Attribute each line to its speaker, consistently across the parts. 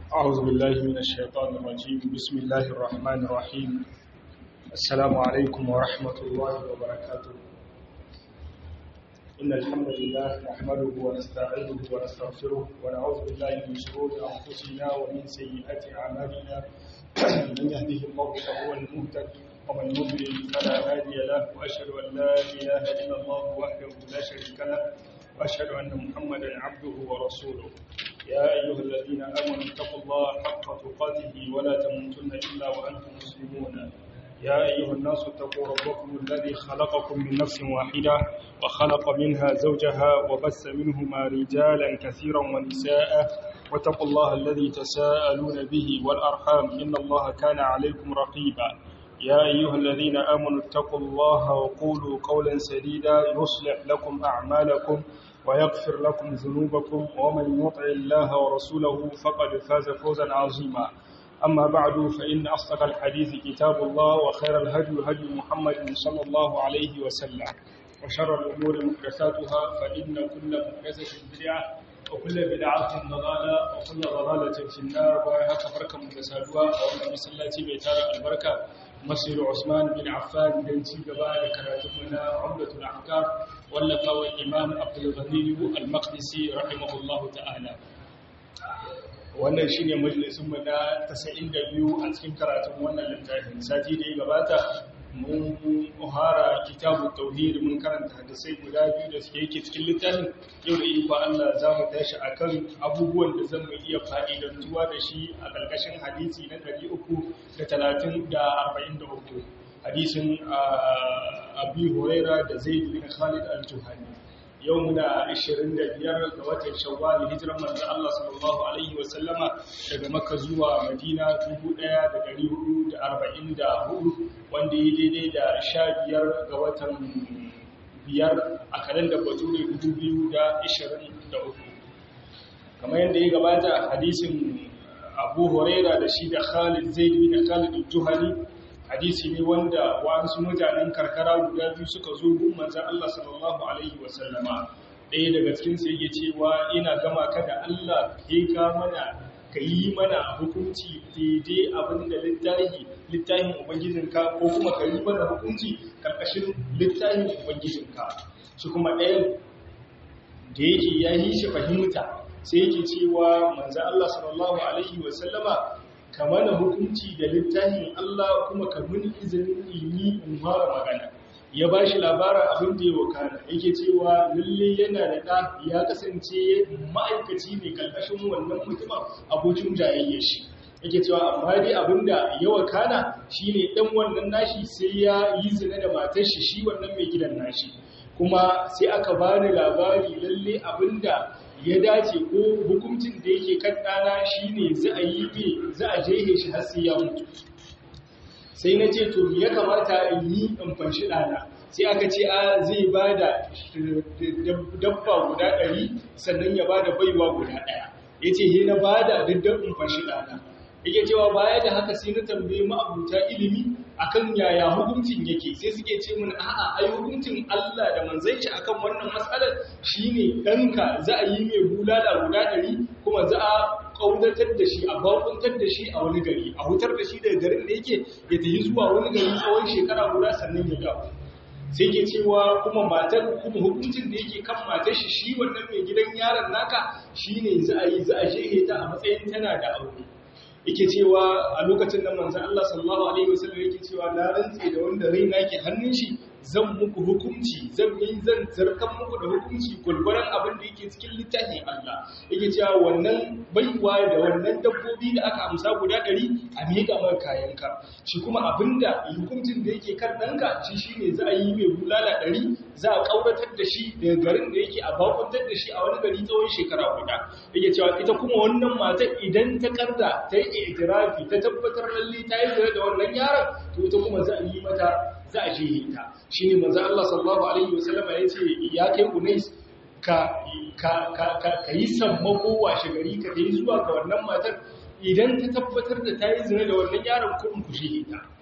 Speaker 1: أعوذ بالله من الشيطان الرجيم بسم الله الرحمن الرحيم السلام عليكم ورحمة الله وبركاته إن الحمد لله نحمده ونستعينه ونستغفره ونعوذ بالله من شرور أنفسنا ومن سيئات أعمالنا من يهده الله فهو المهتد ومن يضلل فلا هادي له وأشهد أن لا إله إلا الله وحده لا شريك له وأشهد أن محمدا عبده ورسوله يا أيها الذين آمنوا اتقوا الله حق تقاته ولا تموتن إلا وأنتم مسلمون يا أيها الناس اتقوا ربكم الذي خلقكم من نفس واحدة وخلق منها زوجها وبث منهما رجالا كثيرا ونساء واتقوا الله الذي تساءلون به والأرحام إن الله كان عليكم رقيبا يا أيها الذين آمنوا اتقوا الله وقولوا قولا سديدا يصلح لكم أعمالكم ويغفر لكم ذنوبكم ومن يطع الله ورسوله فقد فاز فوزا عظيما أما بعد فإن أصدق الحديث كتاب الله وخير الهدي هدي محمد صلى الله عليه وسلم وشر الأمور محدثاتها فإن كل محدثة بدعة وكل بدعة ضلالة وكل ضلالة في النار وهكذا بركة متسادوة وأن مسلاتي بيتار البركة مسجد عثمان بن عفان بن سيدبا لكراتبنا عمدة الأحكام واللقاء الإمام عبد الغني المقدسي رحمه الله تعالى wannan shine majalisun mu na 92 a cikin karatun wannan littafin sati da ya gabata mun uhara kitabu tauhid mun karanta hadisai guda biyu da suke yake cikin littafin yau da iko Allah za mu tashi akan abubuwan da zan mu iya fa'idantuwa da shi a ƙarƙashin hadisi na 343 hadisin Abi Huraira da Zaid bin Khalid al-Juhani yau muna 25 ga watan shawwal hijiran manzo Allah sallallahu alaihi wa sallama daga Makka zuwa Madina 1444 wanda yi daidai da 15 ga watan biyar a kalandar Bature 2023 kamar yadda ya gabata hadisin Abu Huraira da shi da Khalid Zaid bin Khalid al-Juhani hadisi ne wanda wasu mutanen karkara guda biyu suka zo gun manzon Allah sallallahu alaihi wasallama ɗaya daga cikin su yake cewa ina gama ka da Allah kai ka mana ka yi mana hukunci daidai abin da littafi littafin ubangijinka ko kuma ka yi mana hukunci karkashin littafin ubangijinka shi kuma ɗayan da yake ya yi shi fahimta sai yake cewa manzon Allah sallallahu alaihi wasallama ka mana hukunci da littafin Allah kuma ka muni izinin yi in fara magana ya ba shi labarin abin da ya wakana yake cewa lalle yana da ɗa ya kasance ma'aikaci ne kalkashin wannan mutumin abokin jayayyar shi yake cewa amma dai abin da ya wakana shine ɗan wannan nashi sai ya yi zina da matar shi shi wannan mai gidan nashi kuma sai aka bani labari lalle abin da ya dace ko hukuncin da yake kan ɗana shi ne za a yi mai za a jehe shi har sai ya mutu sai na ce to ya kamata in yi in fanshi ɗana sai aka ce a zai ba da dabba guda ɗari sannan ya ba da baiwa guda ɗaya ya ce he na ba da daddab in fanshi ɗana yake cewa baya da haka sai na tambaye ma'abuta ilimi akan yaya hukuncin yake sai suke ce mun a'a ai hukuncin Allah da manzon shi akan wannan matsalar shine danka za a yi mai bulala guda ɗari kuma za a kaudatar da shi a bakuntar da shi a wani gari a hutar da shi daga garin da yake ya tafi zuwa wani gari tsawon shekara guda sannan ya dawo sai ke cewa kuma matar kuma hukuncin da yake kan matar shi shi wannan mai gidan yaron naka shine za a yi za a shehe ta a matsayin tana da aure yake cewa a lokacin da manzan Allah sallallahu Alaihi wasallam yake cewa na rantse da wanda raina ke hannun shi zan muku hukunci zan yi zan zarkan muku da hukunci gulguran abin da yake cikin littafin Allah yake cewa wannan baiwa da wannan dabbobi da aka amsa guda ɗari a miƙa mai kayanka shi kuma abin da hukuncin da yake kan ɗanka shi shine za a yi mai bulala ɗari za a ƙauratar da shi daga garin da yake a bakuntar da shi a wani gari tsawon shekara guda yake cewa ita kuma wannan matar idan ta karda ta yi itirafi ta tabbatar lalle ta yi zira da wannan yaron to ita kuma za a yi mata za a jihe ta shi ne manzo Allah sallallahu alaihi wasallama ya ce ya kai unais ka ka ka ka yi sammako washe gari ka yi zuwa ga wannan matar idan ta tabbatar da ta yi zina da wannan yaron kuɗin ku jihe ta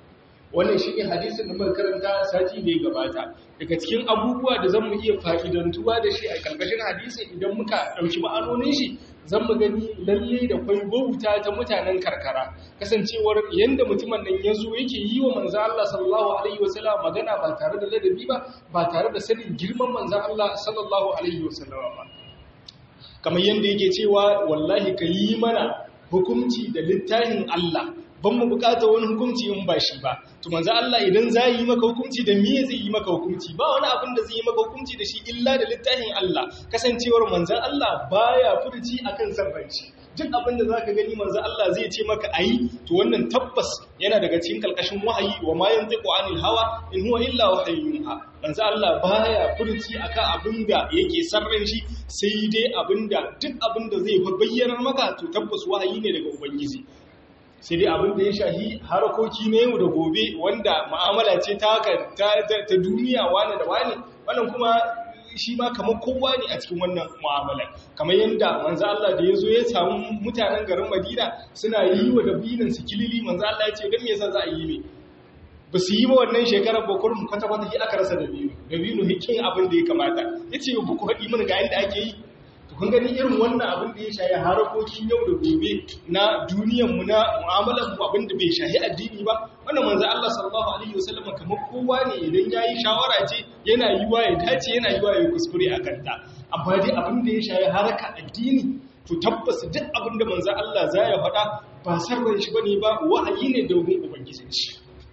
Speaker 1: wannan shi ne hadisin da muka karanta sati da ya gabata daga cikin abubuwa da zan mu iya fa'idantuwa da shi a ƙarƙashin hadisin idan muka ɗauki ma'anonin shi zan mu gani lalle da kwai bauta ta mutanen karkara kasancewar yanda mutumin nan ya zo yake yi wa manzan Allah sallallahu alaihi wasallam magana ba tare da ladabi ba ba tare da sanin girman manzan Allah sallallahu alaihi wasallam ba kamar yanda yake cewa wallahi ka yi mana hukunci da littafin Allah ban mu bukata wani hukunci in ba shi ba to manzo Allah idan za yi maka hukunci da me zai yi maka hukunci ba wani abin da zai yi maka hukunci da shi illa da littafin Allah kasancewar manzo Allah baya furci akan sarranci duk abin da zaka gani manzo Allah zai ce maka ayi to wannan tabbas yana daga cikin kalkashin wahayi wa ma yantiqu anil hawa in huwa illa wahyun manzo Allah baya furci akan abin da yake sarran shi sai dai abin da duk abin da zai bayyana maka to tabbas wahayi ne daga ubangiji sai dai abin da ya shahi harakoki na yau da gobe wanda ma'amala ce ta ta duniya wani da wani wannan kuma shi ma kamar kowa ne a cikin wannan mu'amala kamar yadda manzo Allah da yazo ya samu mutanen garin Madina suna yi wa dabinin su kilili manzo Allah ya ce dan me yasa za a yi ne ba su yi ba wannan shekarar ba kurum kwata kwata shi aka rasa dabino dabino hikin abin da ya kamata yace ba ku haɗi mana ga yadda ake yi kun gani irin wannan abin da ya shahi harakokin yau da gobe na duniyanmu na mu'amalar mu abin da bai shahi addini ba wannan manzo Allah sallallahu alaihi wasallam kamar kowa ne idan yayi shawara ce yana yiwa ya dace yana yiwa ya kuskure a kanta amma dai abin da ya shahi haraka addini to tabbas duk abin da manzo Allah za ya faɗa ba sarran shi bane ba wa'ayi ne domin ubangijin shi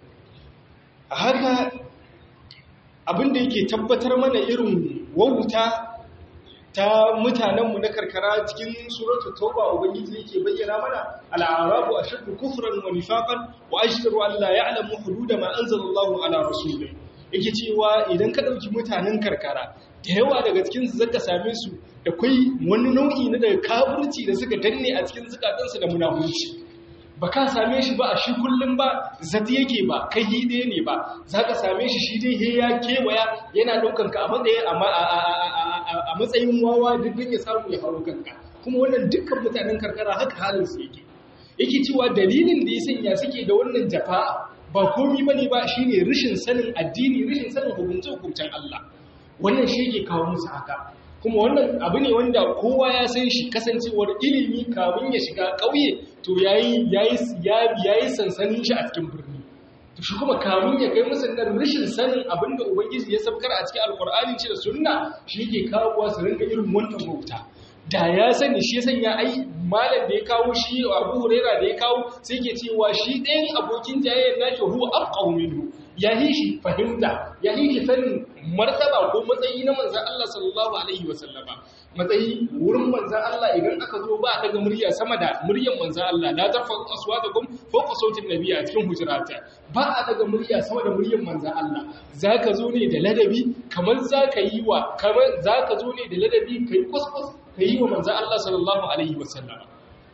Speaker 1: a haka abin da yake tabbatar mana irin wauta ta mutanenmu na karkara cikin suratul tauba ubangiji yake bayyana mana al'arabu ashaddu kufran wa nifaqan wa ashtaru an la ya'lamu hudud ma anzalallahu ala rasulih yake cewa idan ka dauki mutanen karkara da yawa daga cikin su zaka same su da kai wani nau'i na daga kafirci da suka danne a cikin zukatansu da munafurci ba ka same shi ba a shi kullum ba zati yake ba kai hide ne ba za ka same shi shi dai ya kewaya yana ɗaukan ka a matsayin wawa duk ya samu ya hau kanka kuma wannan dukkan mutanen karkara haka halin su yake yake cewa dalilin da ya sanya suke da wannan jafa ba komi ba ne ba shi ne rashin sanin addini rashin sanin hukunce-hukuncen Allah wannan shi yake kawo musu haka kuma wannan abu ne wanda kowa ya san shi kasancewar ilimi kamun ya shiga ƙauye to yayi yayi sansanin shi a cikin birni to shi kuma kamun ya kai musu nan rashin sanin abinda ubangiji ya sabkar a cikin alkur'ani ce da sunna shi yake kawo su rinka irin wannan bauta da ya sani shi sanya ai malam da ya kawo shi Abu Huraira da ya kawo sai ke cewa shi ɗayan abokin jayayyar nake huwa afqahu minhu ya yi shi fahimta ya yi shi sanin martaba ko matsayi na manzan Allah sallallahu Alaihi wasallama matsayi wurin manzan Allah idan aka zo ba a daga murya sama da muryan manzan Allah la ta fa aswa da gum fawqa sautin nabi a cikin hujurata ba a daga murya sama da muryan manzan Allah zaka zo ne da ladabi kamar zaka yi wa kamar zaka zo ne da ladabi kai kuskus kai wa manzan Allah sallallahu alaihi wasallama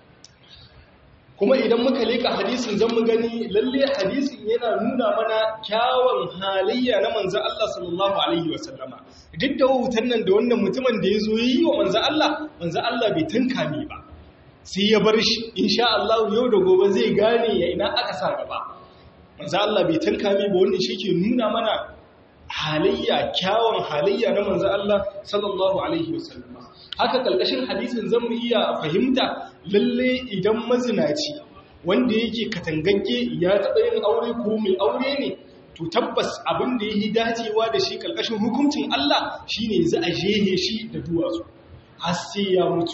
Speaker 1: kuma idan muka leka hadisin zan mu gani lalle hadisin yana nuna mana kyawun halayya na manzan Allah sallallahu alaihi wasallama duk da wutan nan da wannan mutumin da ya zo yi wa manzan Allah manzan Allah bai tanka me ba sai ya bar shi insha Allah yau da gobe zai gane ya ina aka sa gaba manzan Allah bai tanka me ba wannan shi ke nuna mana halayya kyawun halayya na manzan Allah sallallahu alaihi wasallama haka kalkashin hadisin zan mu iya fahimta lalle idan mazinaci wanda yake katangagge ya taɓa yin aure ko mai aure ne to tabbas abin da yi dacewa da shi kalkashin hukuncin Allah shine za a jehe shi da duwatsu har sai ya mutu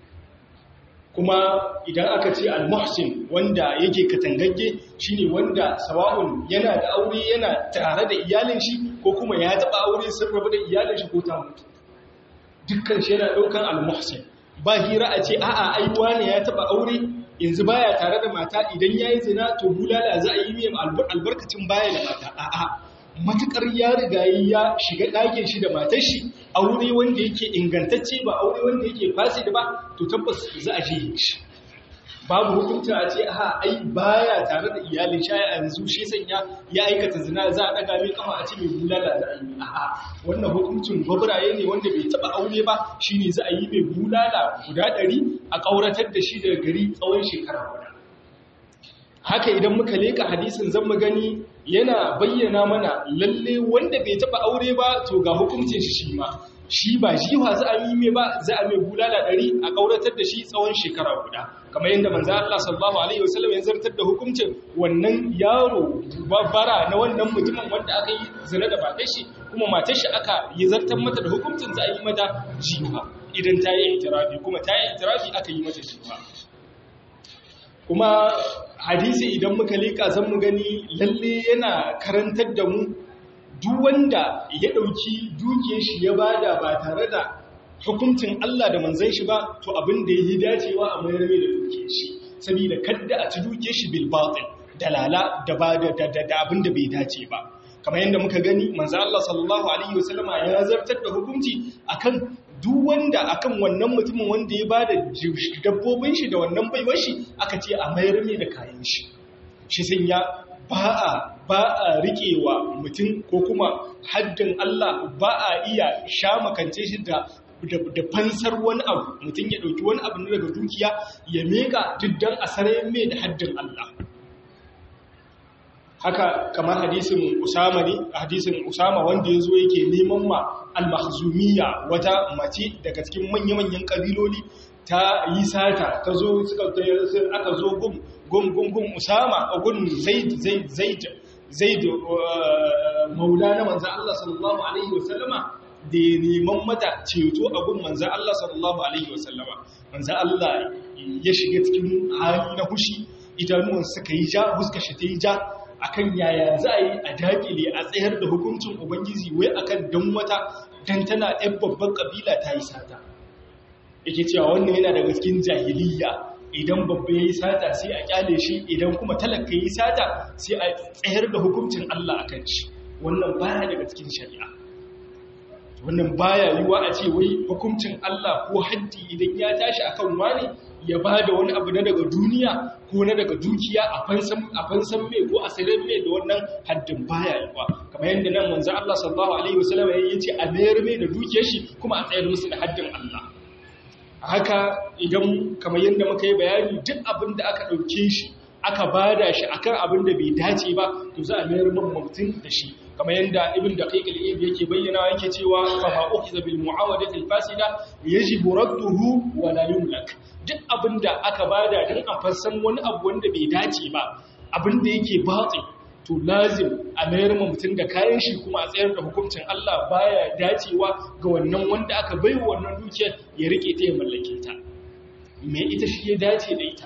Speaker 1: kuma idan aka ce al-muhsin wanda yake katangagge shine wanda sawa'un yana da aure yana tare da iyalin shi ko kuma ya taɓa aure sun rabu da iyalin shi ko ta mutu dukkan shi yana ɗaukan al-muhsin ba hira a ce a'a ai wani ya taba aure yanzu baya tare da mata idan yayi zina to bulala za a yi mai albarkacin baya da mata a'a matukar ya riga ya shiga ɗakin shi da matar shi aure wanda yake ingantacce ba aure wanda yake fasid ba to tabbas za a je shi babu hukunta a ce aha ai baya tare da iyalin shi a yanzu shi sanya ya aikata zina za a daga mai kafa a ce mai bulala za a yi a'a wannan hukuncin gwabraye ne wanda bai taba aure ba shine za a yi mai bulala guda ɗari a ƙauratar da shi daga gari tsawon shekara guda haka idan muka leka hadisin zan mu gani yana bayyana mana lalle wanda bai taba aure ba to ga hukuncin shi shi ma shi ba jiwa za a yi mai ba za a mai bulala ɗari a ƙauratar da shi tsawon shekara guda kamar yadda manzo Allah sallallahu alaihi wasallam ya zartar da hukuncin wannan yaro bara na wannan mutumin wanda aka yi zina da matar shi kuma matar shi aka yi zartar mata da hukuncin za a yi mata jiwa idan ta yi itirafi kuma ta yi itirafi aka yi mata jiwa kuma hadisi idan muka leka zan mu gani lalle yana karantar da mu duk wanda ya ɗauki dukiyar shi ya bada ba tare da hukuncin Allah da manzon shi ba to abin da yi dacewa a mayar mai da dukiyar shi saboda kadda a ci dukiyar shi bil batil dalala da ba da da abin da bai dace ba kamar yadda muka gani manzo Allah sallallahu alaihi wasallama ya zartar da hukunci akan duk wanda akan wannan mutumin wanda ya bada dabbobin shi da wannan baiwar shi aka ce a mayar mai da kayan shi shi sun ya ba a ba a riƙewa mutum ko kuma haddin Allah ba a iya sha makance shi da da fansar wani abu mutum ya ɗauki wani abu daga dukiya ya meka diddan a sarayen mai da haddin Allah haka kamar hadisin Usama ne hadisin Usama wanda ya zo yake neman ma al-mahzumiyya wata mace daga cikin manya-manyan kabiloli ta yi sata ta zo suka aka zo gum gum gum gum Usama a gun Zaid Zaid Zaid Zaid maula na manzo Allah sallallahu alaihi wasallama da ya neman mata ceto a gun manzo Allah sallallahu alaihi wasallama manzo Allah ya shiga cikin hali na hushi idanuwan suka yi ja huska shi ta yi ja akan yaya za a yi a dakile a tsayar da hukuncin ubangiji wai akan dan wata dan tana ɗan babban ƙabila ta yi sata yake cewa wannan yana daga cikin jahiliya idan babba ya yi sata sai a kyale shi idan kuma talaka ya yi sata sai a tsayar da hukuncin Allah akan shi wannan baya daga cikin shari'a wannan baya yiwa a ce wai hukuncin Allah ko haddi idan ya tashi akan wani ya ba da wani abu na daga duniya ko na daga dukiya a fansan mai ko a sayar mai da wannan haddin baya yi ba kamar yadda nan manzo Allah sallallahu alaihi wasallam ya ce a mayar mai da dukiyar shi kuma a tsayar musu da haddin Allah haka idan kamar yadda muka yi bayani duk abin da aka ɗauke shi aka bada shi akan abin da bai dace ba to za a mayar man mutum da shi kamar yadda ibn daqiq al-ib yake bayyana yake cewa fa ma ukhiza bil muawadati al-fasida yajibu radduhu wa la yumlak duk abinda aka bada dan a fassan wani abu wanda bai dace ba abinda yake batsi to lazim a mayar ma mutum da kayan shi kuma a tsayar da hukuncin Allah baya dacewa ga wannan wanda aka bai wa wannan dukiyar ya rike ta ya mallake ta me ita shi ya dace da ita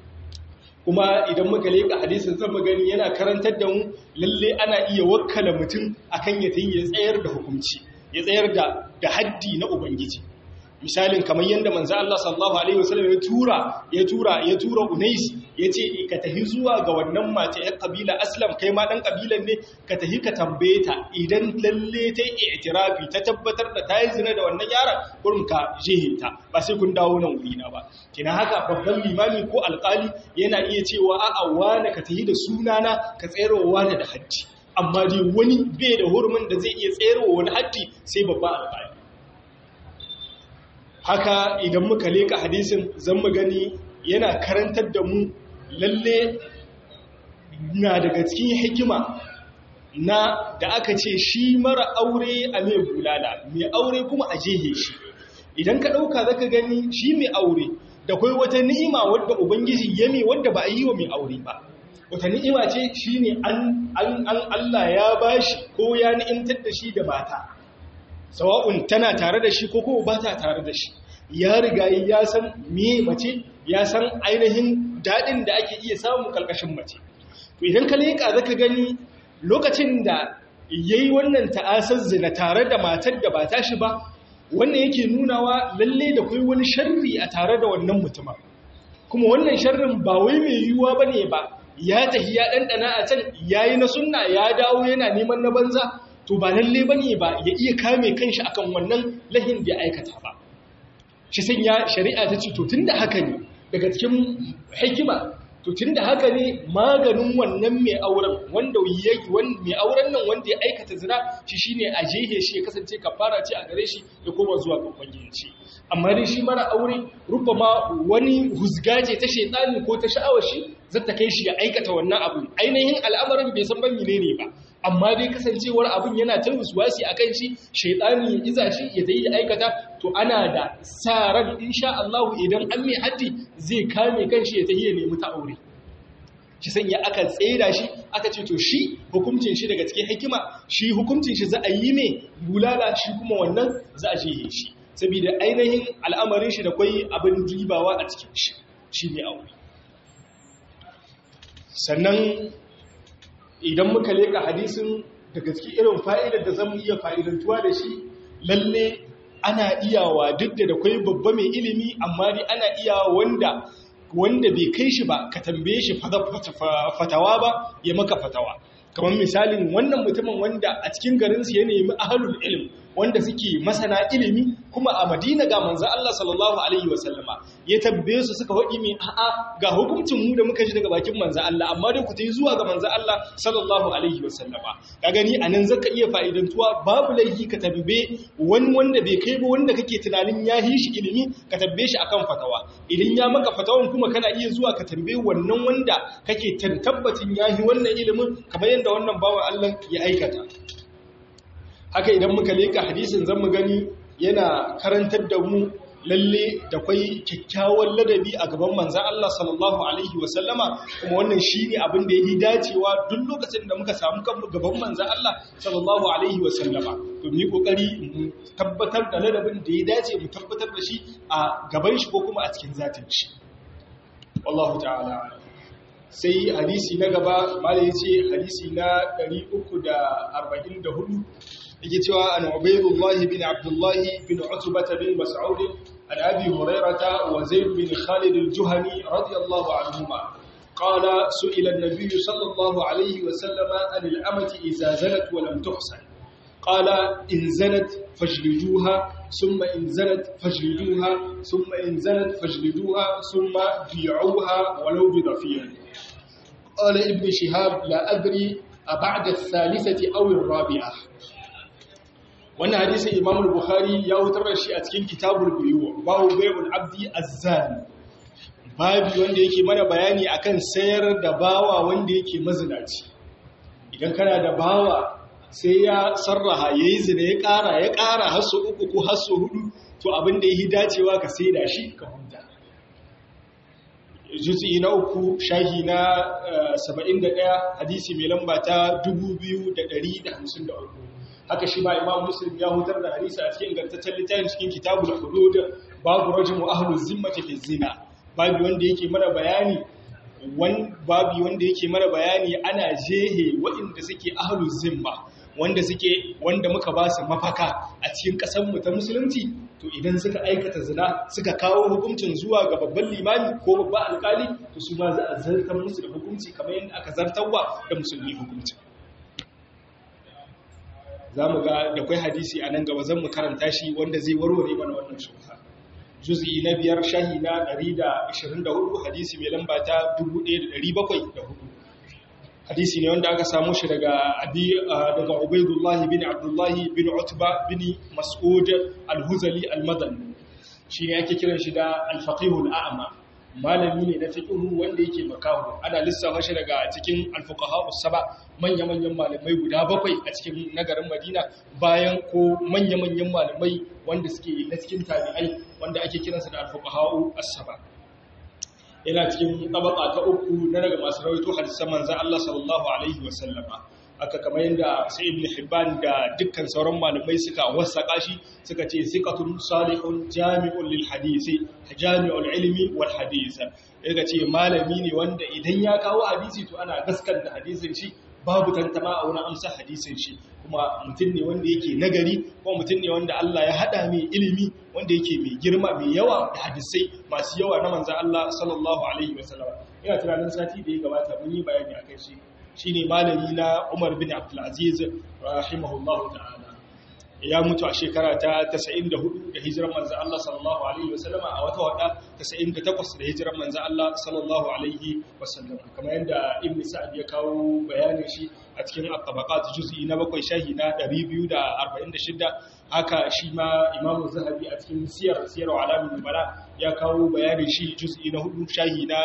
Speaker 1: kuma idan muka leka hadisin zan gani yana karantar da mu lalle ana iya wakkala mutum akan ya tayi ya tsayar da hukunci ya tsayar da da haddi na ubangiji misalin kamar yanda manzo Allah sallallahu alaihi wasallam ya tura ya tura ya tura Unais yace ka tahi zuwa ga wannan mace ya kabila Aslam kai ma dan kabilan ne ka tahi ka tambaye ta idan lalle ta yi i'tirafi ta tabbatar da ta yi zina da wannan yaron gurin ka jehinta ba sai kun dawo nan wuri na ba kina haka babban limami ko alkali yana iya cewa a'a wani ka tahi da sunana ka tsayarwa wani da haddi amma dai wani bai da hurumin da zai iya tsayarwa wani haddi sai babban alkali haka idan muka leka hadisin zan mu gani yana karantar da mu lalle na daga cikin hikima na da aka ce shi mara aure a mai bulala mai aure kuma a jehe shi idan ka ɗauka zaka gani shi mai aure da kai wata ni'ima wadda ubangiji ya mai wadda ba a yi wa mai aure ba wata ni'ima ce shi ne an Allah ya bashi ko ya ni'imtar da shi da mata sawa'un tana tare da shi ko kuma ba ta tare da shi ya riga ya san me mace ya san ainihin daɗin da ake iya samu kalkashin mace to idan ka leƙa zaka gani lokacin da yayi wannan ta'asar zina tare da matar da ba tashi ba wannan yake nunawa lalle da kai wani sharri a tare da wannan mutumin kuma wannan sharrin ba wai mai yiwuwa bane ba ya tahi ya ɗanɗana a can yayi na sunna ya dawo yana neman na banza to ba lalle bane ba ya iya kame kanshi akan wannan lahin da ya aikata ba shi sanya shari'a ta ce to tunda haka ne daga cikin hikima to tunda haka ne maganin wannan mai auren wanda yayi mai auren nan wanda ya aikata zina shi shine a jehe shi ya kasance kafara ce a gare shi ya koma zuwa ga ubangiji amma dai shi mara aure rubama wani huzgaje ta shaytani ko ta sha'awar shi zata kai shi ya aikata wannan abu ainihin al'amarin bai san ban menene ba amma dai kasancewar abin yana ta wasi a kan shi shaidani ya iza shi ya tayi aikata to ana da sa ran insha Allah idan an mai haddi zai kame kanshi ya tayi ya nemi ta aure shi sanya aka tsera shi aka ce to shi hukuncin shi daga cikin hikima shi hukuncin shi za a yi ne bulala shi kuma wannan za a je shi saboda ainihin al'amarin shi da kwai abin dibawa a cikin shi shi ne aure sannan idan muka leka hadisin daga cikin irin fa'idar da zamu iya fa'idantuwa da shi lalle ana iyawa duk da kwai babba mai ilimi amma dai ana iyawa wanda wanda bai kai shi ba ka tambaye shi fatawa ba ya maka fatawa kamar misalin wannan mutumin wanda a cikin garinsu ya nemi ahalul ilm wanda suke masana ilimi kuma a madina ga manzo Allah sallallahu alaihi wasallama ya tambaye su suka faɗi mai a'a ga hukuncin mu da muka ji daga bakin manzo Allah amma dai ku tayi zuwa ga manzo Allah sallallahu alaihi wasallama ka gani anan zaka iya fa'idantuwa babu laifi ka tambaye wani wanda bai kai ba wanda kake tunanin ya yi shi ilimi ka tambaye shi akan fatawa idan ya maka fatawan kuma kana iya zuwa ka tambaye wannan wanda kake tabbacin ya yi wannan ilimin kamar yadda wannan bawan Allah ya aikata haka idan muka leka hadisin zan mu gani yana karantar da mu lalle da kwai kyakkyawan ladabi a gaban manzan Allah sallallahu alaihi wasallama kuma wannan shine abin da yi dacewa duk lokacin da muka samu kanmu gaban manzan Allah sallallahu alaihi wasallama to mu yi kokari mu tabbatar da ladabin da ya dace mu tabbatar da shi a gaban shi ko kuma a cikin zatin shi wallahu ta'ala sai hadisi na gaba malai yace hadisi na 344 yake cewa an Ubaydullah bin Abdullah bin Utbah bin Mas'ud an Abi Hurairah wa Zayd bin Khalid al-Juhani radiyallahu anhuma قال سئل النبي صلى الله عليه وسلم عن الأمة إذا زنت ولم تحسن قال إن زنت فاجلدوها ثم إن زنت فاجلدوها ثم إن زنت فاجلدوها ثم بيعوها ولو بضفير قال ابن شهاب لا أدري أبعد الثالثة أو الرابعة wannan hadisin Imam Bukhari ya wutar da shi a cikin Kitabul Buyu babu bai'ul abdi azzani babu wanda yake mana bayani akan sayar da bawa wanda yake mazinaci idan kana da bawa sai ya sarraha yayi zina ya ƙara ya ƙara har su uku ko har su hudu to abin da yake dacewa ka saida shi ka huta juz'i na uku shahi na 71 hadisi mai lamba ta 2153 haka shi ba imam muslim ya hutar da hadisi a cikin ingantaccen littafin cikin kitabul hudud babu rajmu ahlu zimmati fi zina babu wanda yake mana bayani wan babu wanda yake mana bayani ana jehe waɗanda suke ahlu zimma wanda suke wanda muka ba su mafaka a cikin ƙasar mu ta musulunci to idan suka aikata zina suka kawo hukuncin zuwa ga babban limami ko babban alkali to su ma za a zartar musu da hukunci kamar yadda aka zartarwa da musulmi hukuncin za mu ga da kwai hadisi a nan gaba zan mu karanta shi wanda zai warware mana wannan shubha juz'i na biyar shahi na 124 hadisi mai lamba ta 1704 hadisi ne wanda aka samu shi daga abi daga ubaidullah bin abdullah bin utba bin mas'ud al-huzali al-madani shi ne ake kiran shi da al-faqih al-a'ma malami ne na fiqhu wanda yake makahu ana lissafa shi daga cikin al-fuqaha us-saba manya-manyan malamai guda bakwai a cikin nagarin Madina bayan ko manya-manyan malamai wanda suke na cikin tabi'ai wanda ake kiransa da al-fuqaha as-saba yana cikin tabaka ta uku na daga masu rawaito hadisan manzon Allah sallallahu alaihi wa sallama aka kamar yadda sai ibn hibban da dukkan sauran malamai suka wasaka shi suka ce siqatun salihun jami'un lil hadisi jami'ul ilmi wal hadith yaga ce malami ne wanda idan ya kawo hadisi to ana gaskanta hadisin shi babu tantama a wurin amsa hadisin shi kuma mutum ne wanda yake nagari kuma mutum ne wanda Allah ya hada mai ilimi wanda yake mai girma mai yawa da hadisai masu yawa na manzon Allah sallallahu alaihi wasallam ina tunanin sati da ya gabata mun yi bayani akan shi shine malami na Umar bin Abdul Aziz rahimahullahu ta'ala ya mutu a shekara ta 94 da hijiran manzo Allah sallallahu alaihi wasallama a wata wada 98 da hijiran manzo Allah sallallahu alaihi wasallama kamar yadda Ibn Sa'd ya kawo bayanin shi a cikin at-tabaqat juz'i na 7 shahi na 246 haka shi ma Imam Zahabi a cikin siyar siyar alamin bala ya kawo bayanin shi juz'i na 4 shahi na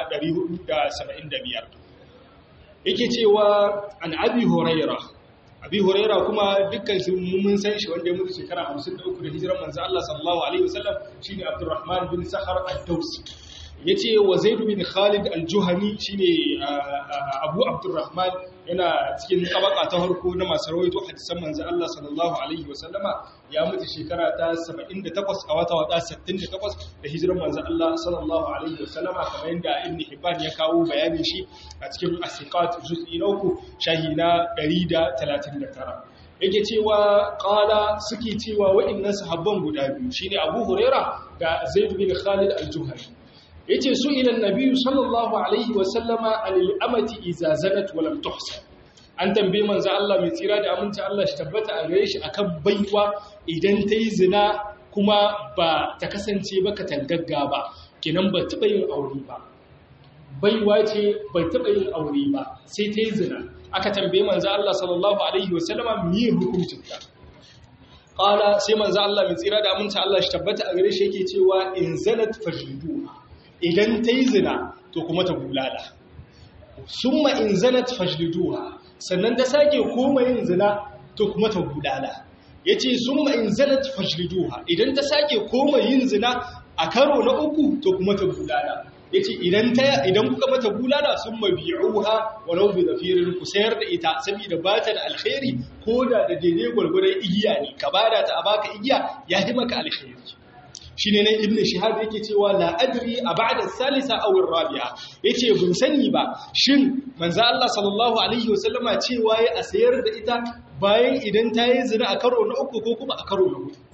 Speaker 1: 475 yake cewa an abi huraira abi huraira kuma dukkan su mun san shi wanda ya mutu shekara 53 da hijiran manzo Allah sallallahu alaihi wasallam shine Abdurrahman bin Sakhar ad-Dawsi yace wa Zaid bin Khalid al-Juhani shine Abu Abdurrahman yana cikin tabaka ta farko na masu rawaito hadisan manzo Allah sallallahu alaihi wasallama ya mutu shekara ta 78 a wata wata 68 da hijiran manzo Allah sallallahu alaihi wasallama kamar yadda Ibn Hibban ya kawo bayanin shi a cikin As-Siqat juz'i na uku shahi na 139 yake cewa qala suke cewa wa'annan sahabban guda biyu shine Abu Huraira da Zaid bin Khalid al-Juhani yace su ila annabi sallallahu alaihi wa sallama al-amati iza zanat wa lam tuhsan an tambaye manzo Allah mai tsira da aminci Allah shi tabbata a gare shi akan baiwa idan ta yi zina kuma ba ta kasance ba katangagga ba kenan ba taɓa yin aure ba baiwa ce ba taɓa yin aure ba sai ta yi zina aka tambaye manzo Allah sallallahu alaihi wa sallama me hukuncin ta qala sai manzo Allah mai tsira da aminci Allah shi tabbata a gare shi yake cewa in zanat fajliduha idan ta yi zina to kuma ta bulala summa in zanat fajliduha sannan ta sake koma yin zina to kuma ta bulala yace summa in zanat fajliduha idan ta sake koma yin zina a karo na uku to kuma ta bulala yace idan ta idan kuka mata bulala summa bi'uha walau bi zafirin ku sayar da ita saboda ba ta da alkhairi ko da da daidai gwargwaron igiya ne ka bada ta a baka igiya ya yi maka alkhairi shi ne nan ibn shihab yake cewa la adri a ba'da salisa aw rabi'a yace bin sani ba shin manzo Allah sallallahu alaihi wasallama cewa ya a sayar da ita bayan idan ta yi zina a karo na uku ko kuma a karo na hudu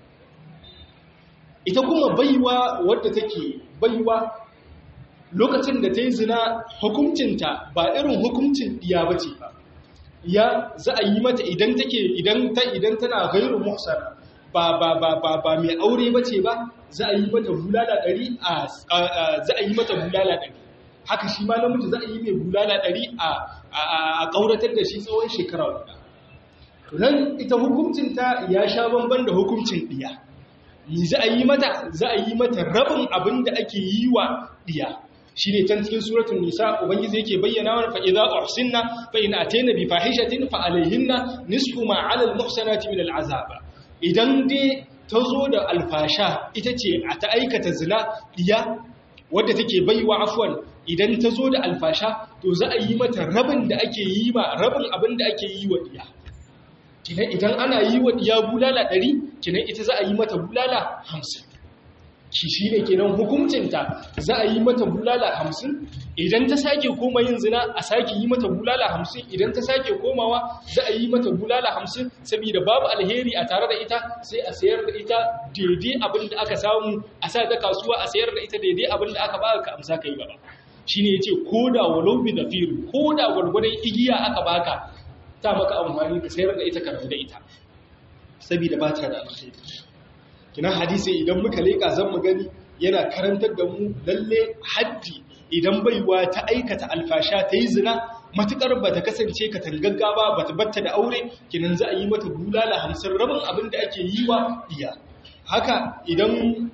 Speaker 1: ita kuma baiwa wadda take baiwa lokacin da ta yi zina hukuncinta ba irin hukuncin diya bace ba ya za a yi mata idan take idan ta idan tana gairu muhsana ba ba ba ba ba mai aure bace ba za a yi mata bulala ɗari a za a yi mata bulala ɗari haka shi ma namiji za a yi mai bulala ɗari a a ƙauratar da shi tsawon shekara guda to nan ita hukuncinta ya sha bamban da hukuncin ɗiya ni za a yi mata za a yi mata rabin abin da ake yi wa ɗiya shi ne can cikin suratun nisa ubangiji yake bayyana wa fa idza uhsinna fa in atayna bi fahishatin fa alayhinna nisfu ma 'ala al-muhsanati min al-'azab idan dai ta zo da alfasha ita ce a ta aikata zina diya wadda take baiwa afwan idan ta zo da alfasha to za a yi mata rabin da ake yi ma rabin abin da ake yi wa diya kinan idan ana yi wa diya bulala 100 kinan ita za a yi mata bulala 50 shi shi ne kenan hukuncinta za a yi mata bulala hamsin idan ta sake koma yin zina a sake yi mata bulala hamsin idan ta sake komawa za a yi mata bulala hamsin saboda babu alheri a tare da ita sai a sayar da ita daidai abin da aka samu a sa ta kasuwa a sayar da ita daidai abin da aka baka ka amsa kai gaba shi ne ya ce ko da walau bi da firu ko da gwargwadon igiya aka baka ta maka amfani ka sayar da ita ka rabu da ita saboda ba ta da alheri kina hadisi idan muka leka zan mu gani yana karantar da mu lalle haddi idan baiwa ta aikata alfasha ta yi zina matukar ba ta kasance ka tangagga ba ba ta batta da aure kinan za a yi mata bulala hamsin rabin abin da ake yi wa iya haka idan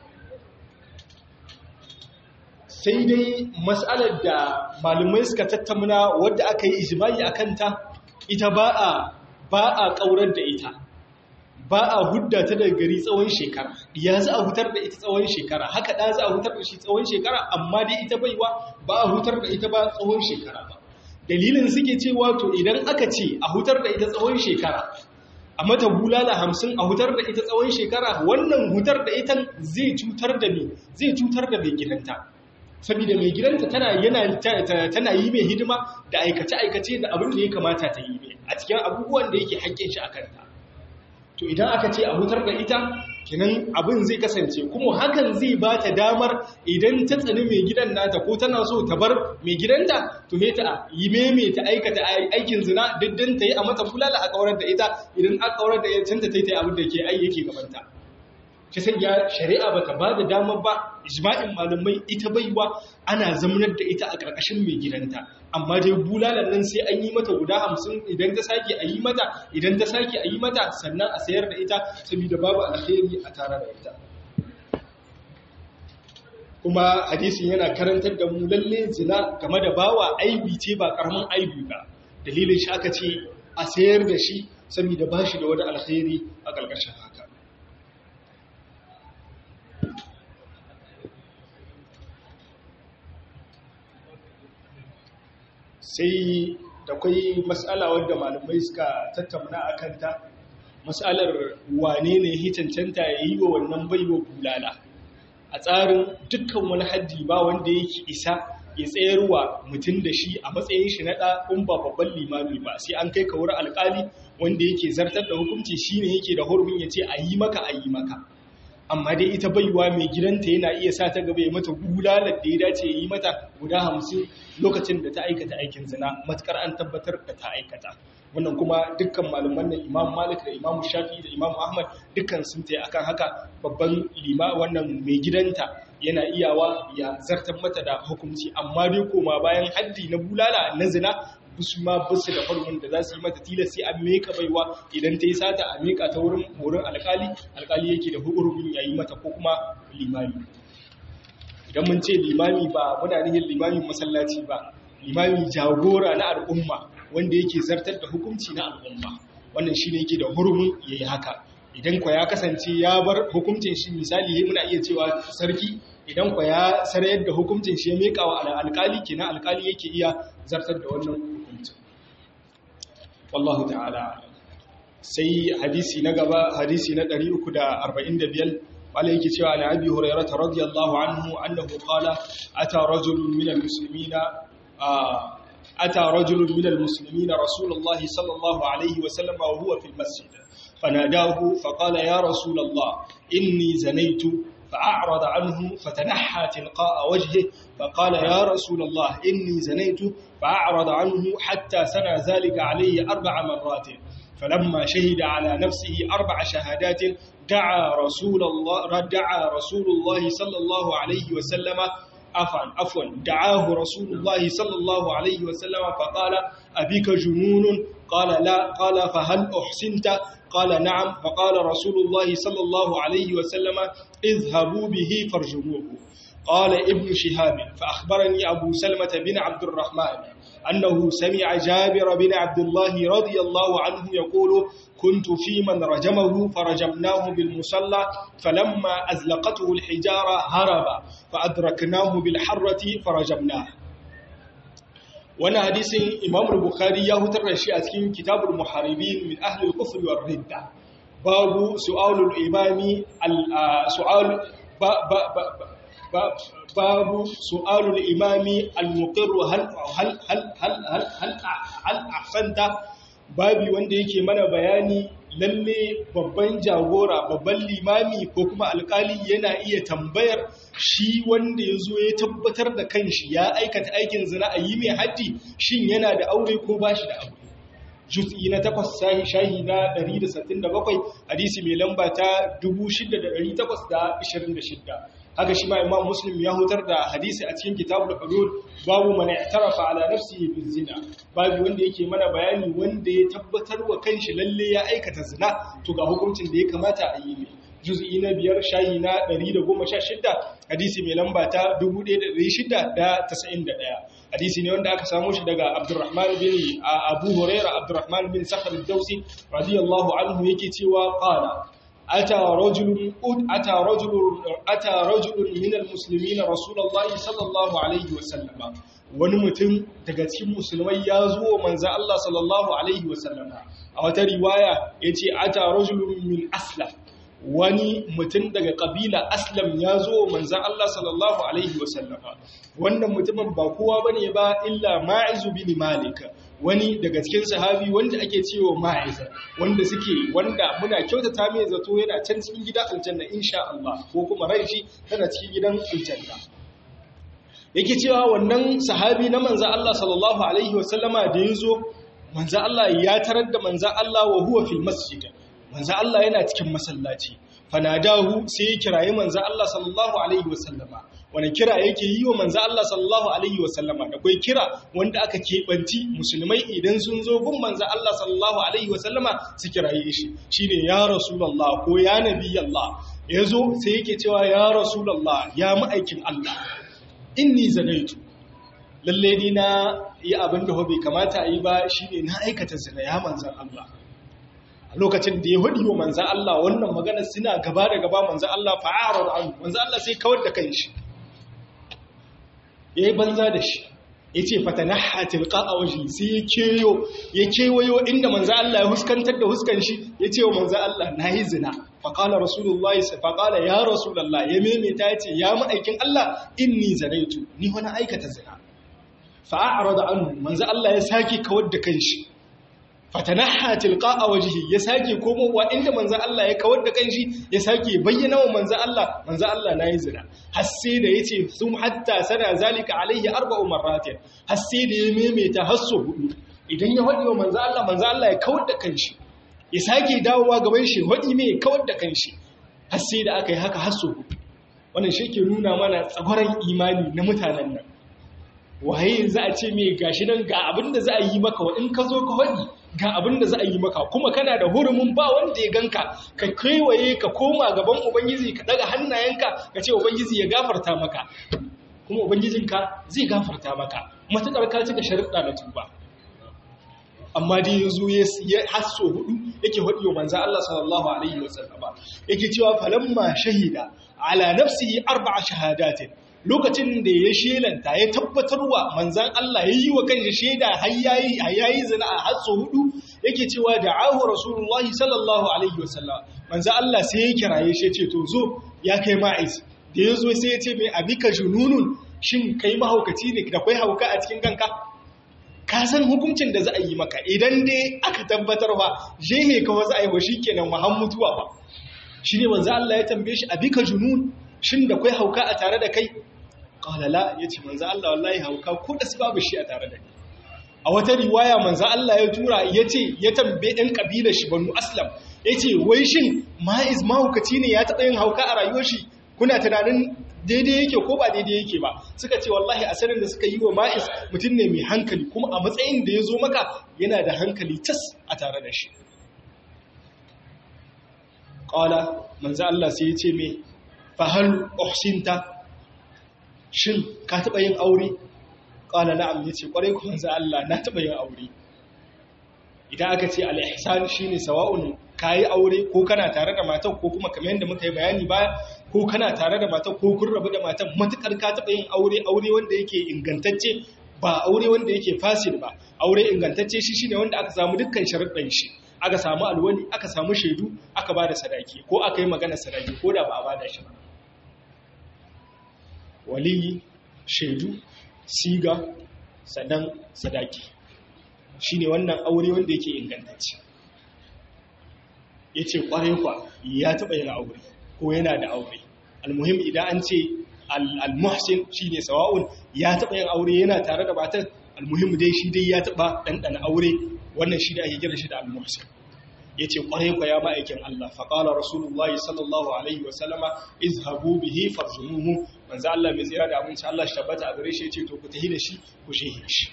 Speaker 1: sai dai mas'alar da malamai suka tattauna wadda aka yi ijimai a kanta ita ba a ba a ƙaurar da ita ba a hudda ta daga gari tsawon shekara ya za a hutar da ita tsawon shekara haka ɗa za a hutar da shi tsawon shekara amma dai ita baiwa ba a hutar da ita ba tsawon shekara ba dalilin suke cewa to idan aka ce a hutar da ita tsawon shekara a mata bulala hamsin a hutar da ita tsawon shekara wannan hutar da ita zai cutar da me zai cutar da mai gidanta saboda mai gidanta tana yana tana yi mai hidima da aikace aikace da abin da ya kamata ta yi mai a cikin abubuwan da yake haƙƙin shi a kanta to idan aka ce a hutar da ita kinan abin zai kasance kuma hakan zai ba ta damar idan ta tsani mai gidan nata ko tana so ta bar mai gidanta to he ta yi meme ta aikata aikin zina diddan ta yi a mata fulala a kaurar da ita idan aka kaurar da ita ta yi abin da ke ai yake gabanta shi sai ya shari'a bata ba da damar ba ijma'in malamai ita baiwa ana zamanar da ita a ƙarƙashin mai gidanta amma dai bulalan nan sai an yi mata guda hamsin idan ta sake a yi mata idan ta sake a yi mata sannan a sayar da ita saboda babu alheri a tare da ita kuma hadisin yana karantar da mu lalle zina game da bawa aibi ce ba karamin aibi ba dalilin shi aka ce a sayar da shi saboda ba shi da wani alheri a ƙarƙashin haka sai da kwai matsala wadda malamai suka tattauna a kanta matsalar wane ne ya cancanta ya yi wa wannan baiwa bulala a tsarin dukkan wani haddi ba wanda yake isa ya tsayarwa mutum da shi a matsayin shi na ɗa in ba babban limami ba sai an kai ka wurin alƙali wanda yake zartar da hukunci shine yake da hurumin ya ce a yi maka a yi maka amma dai ita baiwa mai gidanta yana iya sa ta gaba ya mata bulalar da ya dace ya yi mata guda hamsin lokacin da ta aikata aikin zina matukar an tabbatar da ta aikata wannan kuma dukkan malaman nan imam malik da imam shafi da imam ahmad dukkan sun tayi akan haka babban lima wannan mai gidanta yana iyawa ya zartar mata da hukunci amma dai koma bayan haddi na bulala na zina su ma basu da farkon da za su yi mata tilas sai an meka baiwa idan ta yi sata a meka ta wurin wurin alkali alkali yake da hukumin yayi mata ko kuma limami idan mun ce limami ba muna nihin limamin masallaci ba limami jagora na al'umma wanda yake zartar da hukunci na al'umma wannan shine yake da hurumin yayi haka idan kwa ya kasance ya bar hukuncin shi misali muna iya cewa sarki idan kwa ya sarayar da hukuncin shi ya meka wa alkali kenan alkali yake iya zartar da wannan hukuncin wallahu ta'ala sai hadisi na gaba hadisi na 345 wala yake cewa an abi hurairah radiyallahu anhu annahu qala ata rajulun min almuslimina ata rajulun min almuslimina rasulullah sallallahu alayhi wa sallam wa huwa fi almasjid fanadahu faqala ya rasul allah inni zanaytu فأعرض عنه فتنحى تلقاء وجهه فقال يا رسول الله إني زنيت فأعرض عنه حتى سنى ذلك عليه أربع مرات فلما شهد على نفسه أربع شهادات دعا رسول الله دعا رسول الله صلى الله عليه وسلم عفوا عفوا دعاه رسول الله صلى الله عليه وسلم فقال أبيك جنون قال لا قال فهل أحسنت قال نعم فقال رسول الله صلى الله عليه وسلم اذهبوا به فارجموه قال ابن شهاب فأخبرني أبو سلمة بن عبد الرحمن أنه سمع جابر بن عبد الله رضي الله عنه يقول كنت في من رجمه فرجمناه بالمصلى فلما أزلقته الحجارة هرب فأدركناه بالحرة فرجمناه وانا حديث امام البخاري يا هتر شيء a cikin kitabul muharibin min ahli al-kufr war ridda babu su'al al-imam su'al babu su'al al-imam al-muqir hal hal hal hal hal hal ahsanta babi wanda yake mana bayani lalle babban jagora babban limami ko kuma alkali yana iya tambayar shi wanda ya zo ya tabbatar da kanshi ya aikata aikin zina a yi mai haddi shin yana da aure ko ba shi da aure juz'i na takwas shahi na 167 hadisi mai lamba ta 6826 haka shi ma imam muslim ya hutar da hadisi a cikin kitabul hudud babu man i'tarafa ala nafsihi bil zina babu wanda yake mana bayani wanda ya tabbatar wa kanshi lalle ya aikata zina to ga hukuncin da ya kamata a yi ne juz'i na biyar shayi na 116 hadisi mai lamba ta 1691 hadisi ne wanda aka samu shi daga Abdurrahman bin Abu Hurairah Abdurrahman bin Sakhr ad-Dawsi radiyallahu anhu yake cewa qala ata rajulun ata rajulun ata rajulun min al-muslimin rasulullahi sallallahu alaihi wasallam wani mutum daga cikin musulmai ya zo manzo Allah sallallahu alaihi wasallam a wata riwaya yace ata rajulun min aslam wani mutum daga kabila aslam ya zo manzan Allah sallallahu Alaihi wasallama wannan mutumin ba kowa ba ne ba illa ma'izu bin malik wani daga cikin sahabi wanda ake cewa ma'iza wanda suke wanda muna kyautata mai zato yana can cikin gidan aljanna insha Allah ko kuma ran shi tana cikin gidan aljanna yake cewa wannan sahabi na manzo Allah sallallahu alaihi wasallama da yazo manzo Allah ya tarar da manzo Allah wa huwa fil masjid manzo Allah yana cikin masallaci fanadahu sai ya kirayi manzo Allah sallallahu alaihi wasallama wani kira yake yi wa manzo Allah sallallahu alaihi wasallama da kai kira wanda aka kebanci musulmai idan sun zo gun manzo Allah sallallahu alaihi wasallama su kiraye shi shine ya rasulullah ko ya nabiyallah yazo sai yake cewa ya rasulullah ya ma'aikin Allah inni zanaitu lalle ni na yi abin da bai kamata a yi ba shine na aikata zina ya manzan Allah lokacin da ya hudu wa manzan Allah wannan magana suna gaba da gaba manzan Allah fa'arar an manzan Allah sai kawar da kan shi ya yi banza da shi ya ce fatanaha tilka a waje sai ya keyo ya kewayo inda manzan Allah ya huskantar da huskan shi ya ce wa manzan Allah na yi zina faƙala rasulullahi faƙala ya rasulallah ya maimaita ya ce ya ma'aikin Allah inni zanaitu ni wani aikata zina fa'a'ara da annu manzan Allah ya sake kawar da kan shi fatanaha tilqa wajhi ya sake komowa inda manzo Allah ya kawar da kanshi ya sake bayyana wa manzo Allah manzo Allah nayi zina har sai da yace sum hatta sana zalika alaihi arba'u marratin har sai da ya memeta har so hudu idan ya hadi wa manzo Allah manzo Allah ya kawar da kanshi ya sake dawowa gaban shi hadi me kawar da kanshi har sai da aka yi haka har so hudu wannan shi ke nuna mana tsagwaran imani na mutanen nan waye za a ce me gashi nan ga abin da za a yi maka in ka zo ka hadi ga abin da za a yi maka kuma kana da hurumin ba wanda ya ganka ka kewaye ka koma gaban ubangiji ka daga hannayenka ka ce ubangiji ya gafarta maka kuma ubangijinka zai gafarta maka matuƙar ka cika sharuɗa na tuba amma dai yanzu ya hasso hudu yake hudu manzo Allah sallallahu alaihi wasallam yake cewa falamma shahida ala nafsihi arba'a shahadatin lokacin da ya shelanta ya tabbatarwa manzan Allah ya yi wa kanshi shaida har yayi zina a hatso hudu yake cewa da ahu rasulullahi sallallahu alaihi wasallam manzan Allah sai ya kiraye shi ce to zo ya kai ma'iz da ya zo sai ya ce mai abika jununun shin kai mahaukaci ne da kai hauka a cikin kanka ka san hukuncin da za a yi maka idan dai aka tabbatar ba jehe ka wasu aiwa shi kenan wa mutuwa ba shi ne manzan Allah ya tambaye shi abika junun shin da kai hauka a tare da kai ƙalala ya ce manzan Allah wallahi hauka ko da su babu shi a tare da ni a wata riwaya manzan Allah ya tura ya ce ya tambaye ɗan ƙabilar shi banu aslam ya ce wai shin ma'iz mahaukaci ne ya taɓa yin hauka a rayuwar shi kuna tunanin daidai yake ko ba daidai yake ba suka ce wallahi asarin da suka yi wa ma'iz mutum ne mai hankali kuma a matsayin da ya zo maka yana da hankali tas a tare da shi ƙala manzan Allah sai ya ce mai fahal uhsinta shin ka taɓa yin aure ƙala na'am ya ce ƙwarai kuma za Allah na taɓa yin aure idan aka ce al'ihsan shi ne sawa'un ka yi aure ko kana tare da matan ko kuma kamar yadda muka yi bayani baya ko kana tare da matan ko kun rabu da matan matuƙar ka taɓa yin aure aure wanda yake ingantacce ba aure wanda yake fasil ba aure ingantacce shi shine wanda aka samu dukkan sharuɗan shi aka samu alwali aka samu shaidu aka ba da sadaki ko aka yi magana sadaki ko da ba a ba da shi ba waliyi shaidu siga sannan sadaki shi ne wannan aure wanda yake ingantacce ya ce kwarai kwa ya taɓa yin aure ko yana da aure almuhim idan an ce al-muhsin shi ne sawa'un ya taɓa yin aure yana tare da matan almuhim dai shi dai ya taɓa ɗanɗana aure wannan shi da ake kira shi da al-muhsin ya ce ƙwarai kwa ya ma'aikin Allah faƙala Rasulullah sallallahu Alaihi wasallama izhabu bihi farjumuhu manzo Allah mai tsira da abinci Allah shi tabbata a gare shi ya ce to ku tahi da shi ku shehe shi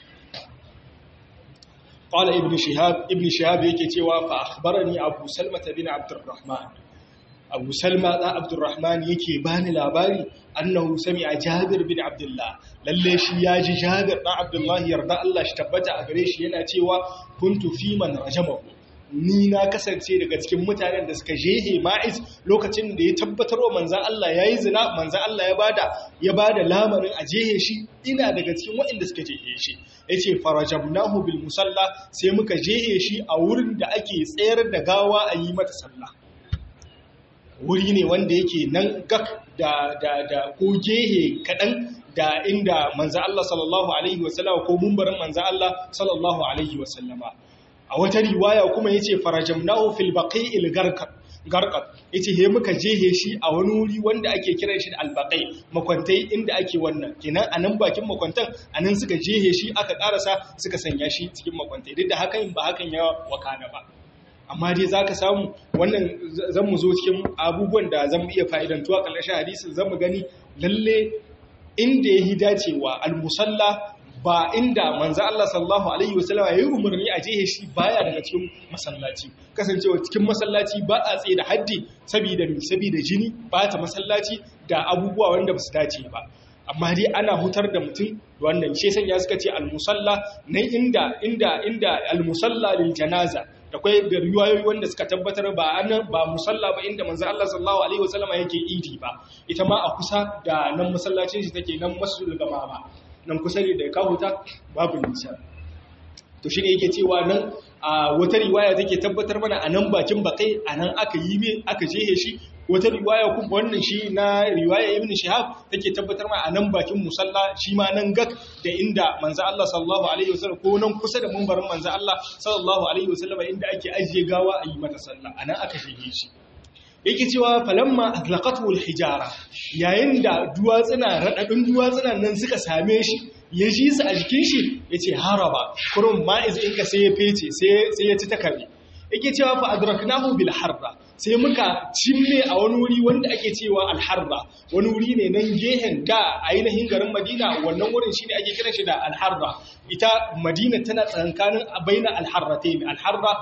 Speaker 1: ƙwala ibn shihab ibn shihab yake cewa fa akhbarani abu salma bin abdurrahman abu salma da abdurrahman yake bani labari annahu sami'a jabir bin abdullah lalle shi ya ji jabir da abdullah yarda Allah shi tabbata a gare shi yana cewa kuntu fi man rajamahu ni na kasance daga cikin mutanen da suka jehe ma'iz lokacin da ya tabbatar wa manzan Allah ya yi zina manzan Allah ya bada ya bada lamarin a jehe shi ina daga cikin waɗanda suka jehe shi ya ce farajabnahu bil musalla sai muka jehe shi a wurin da ake tsayar da gawa a yi mata sallah wuri ne wanda yake nan gak da da da ko gehe kaɗan da inda manzo Allah sallallahu alaihi wasallama ko mumbarin manzo Allah sallallahu alaihi wasallama a wata riwaya kuma yace farajamnahu fil baqi'il garqat garqat yace he muka jehe shi a wani wuri wanda ake kiran shi albaqai makwantai inda ake wannan kenan anan bakin makwantan anan suka jehe shi aka karasa suka sanya shi cikin makwantai duk da hakan ba hakan ya wakana ba amma dai za ka samu wannan zan mu zo cikin abubuwan da zan iya fa'idantuwa ƙarshen hadisin zan mu gani lalle inda ya yi dacewa al-musalla ba inda manzo Allah sallallahu alaihi wasallam ya yi umarni a jehe shi baya daga cikin masallaci kasancewa cikin masallaci ba a tsaye da haddi saboda saboda jini ba ta masallaci da abubuwa wanda ba su dace ba amma dai ana hutar da mutum wannan shi sanya suka ce al-musalla na inda inda inda al-musalla lil janaza da kwai da riwayoyi wanda suka tabbatar ba anan ba musalla ba inda manzo Allah sallallahu alaihi wasallam yake idi ba ita ma a kusa da nan masallacin shi take nan masjidul gamama nan kusa ne da kahuta babu nisa to shine yake cewa nan a wata riwaya take tabbatar mana a nan bakin bakai a nan aka yi me aka jehe shi wata riwaya kuma wannan shi na riwaya ibn shihab take tabbatar mana a nan bakin musalla shi ma nan gak da inda manzo Allah sallallahu alaihi wasallam ko nan kusa da mumbarin manzo Allah sallallahu alaihi wasallam inda ake ajiye gawa a yi mata sallah a nan aka jehe shi yake cewa falamma atlaqatu alhijara yayin da duwatsuna radadin duwatsuna nan suka same shi ya ji su a jikin shi yace haraba kurun ma'iz in ka sai ya fece sai sai ya ci takabi yake cewa fa adraknahu bil harra sai muka cimme a wani wuri wanda ake cewa al harra wani wuri ne nan gehen da ainihin garin Madina wannan wurin shine ake kiran shi da al harra ita Madina tana tsakankanin baina al harratayn al harra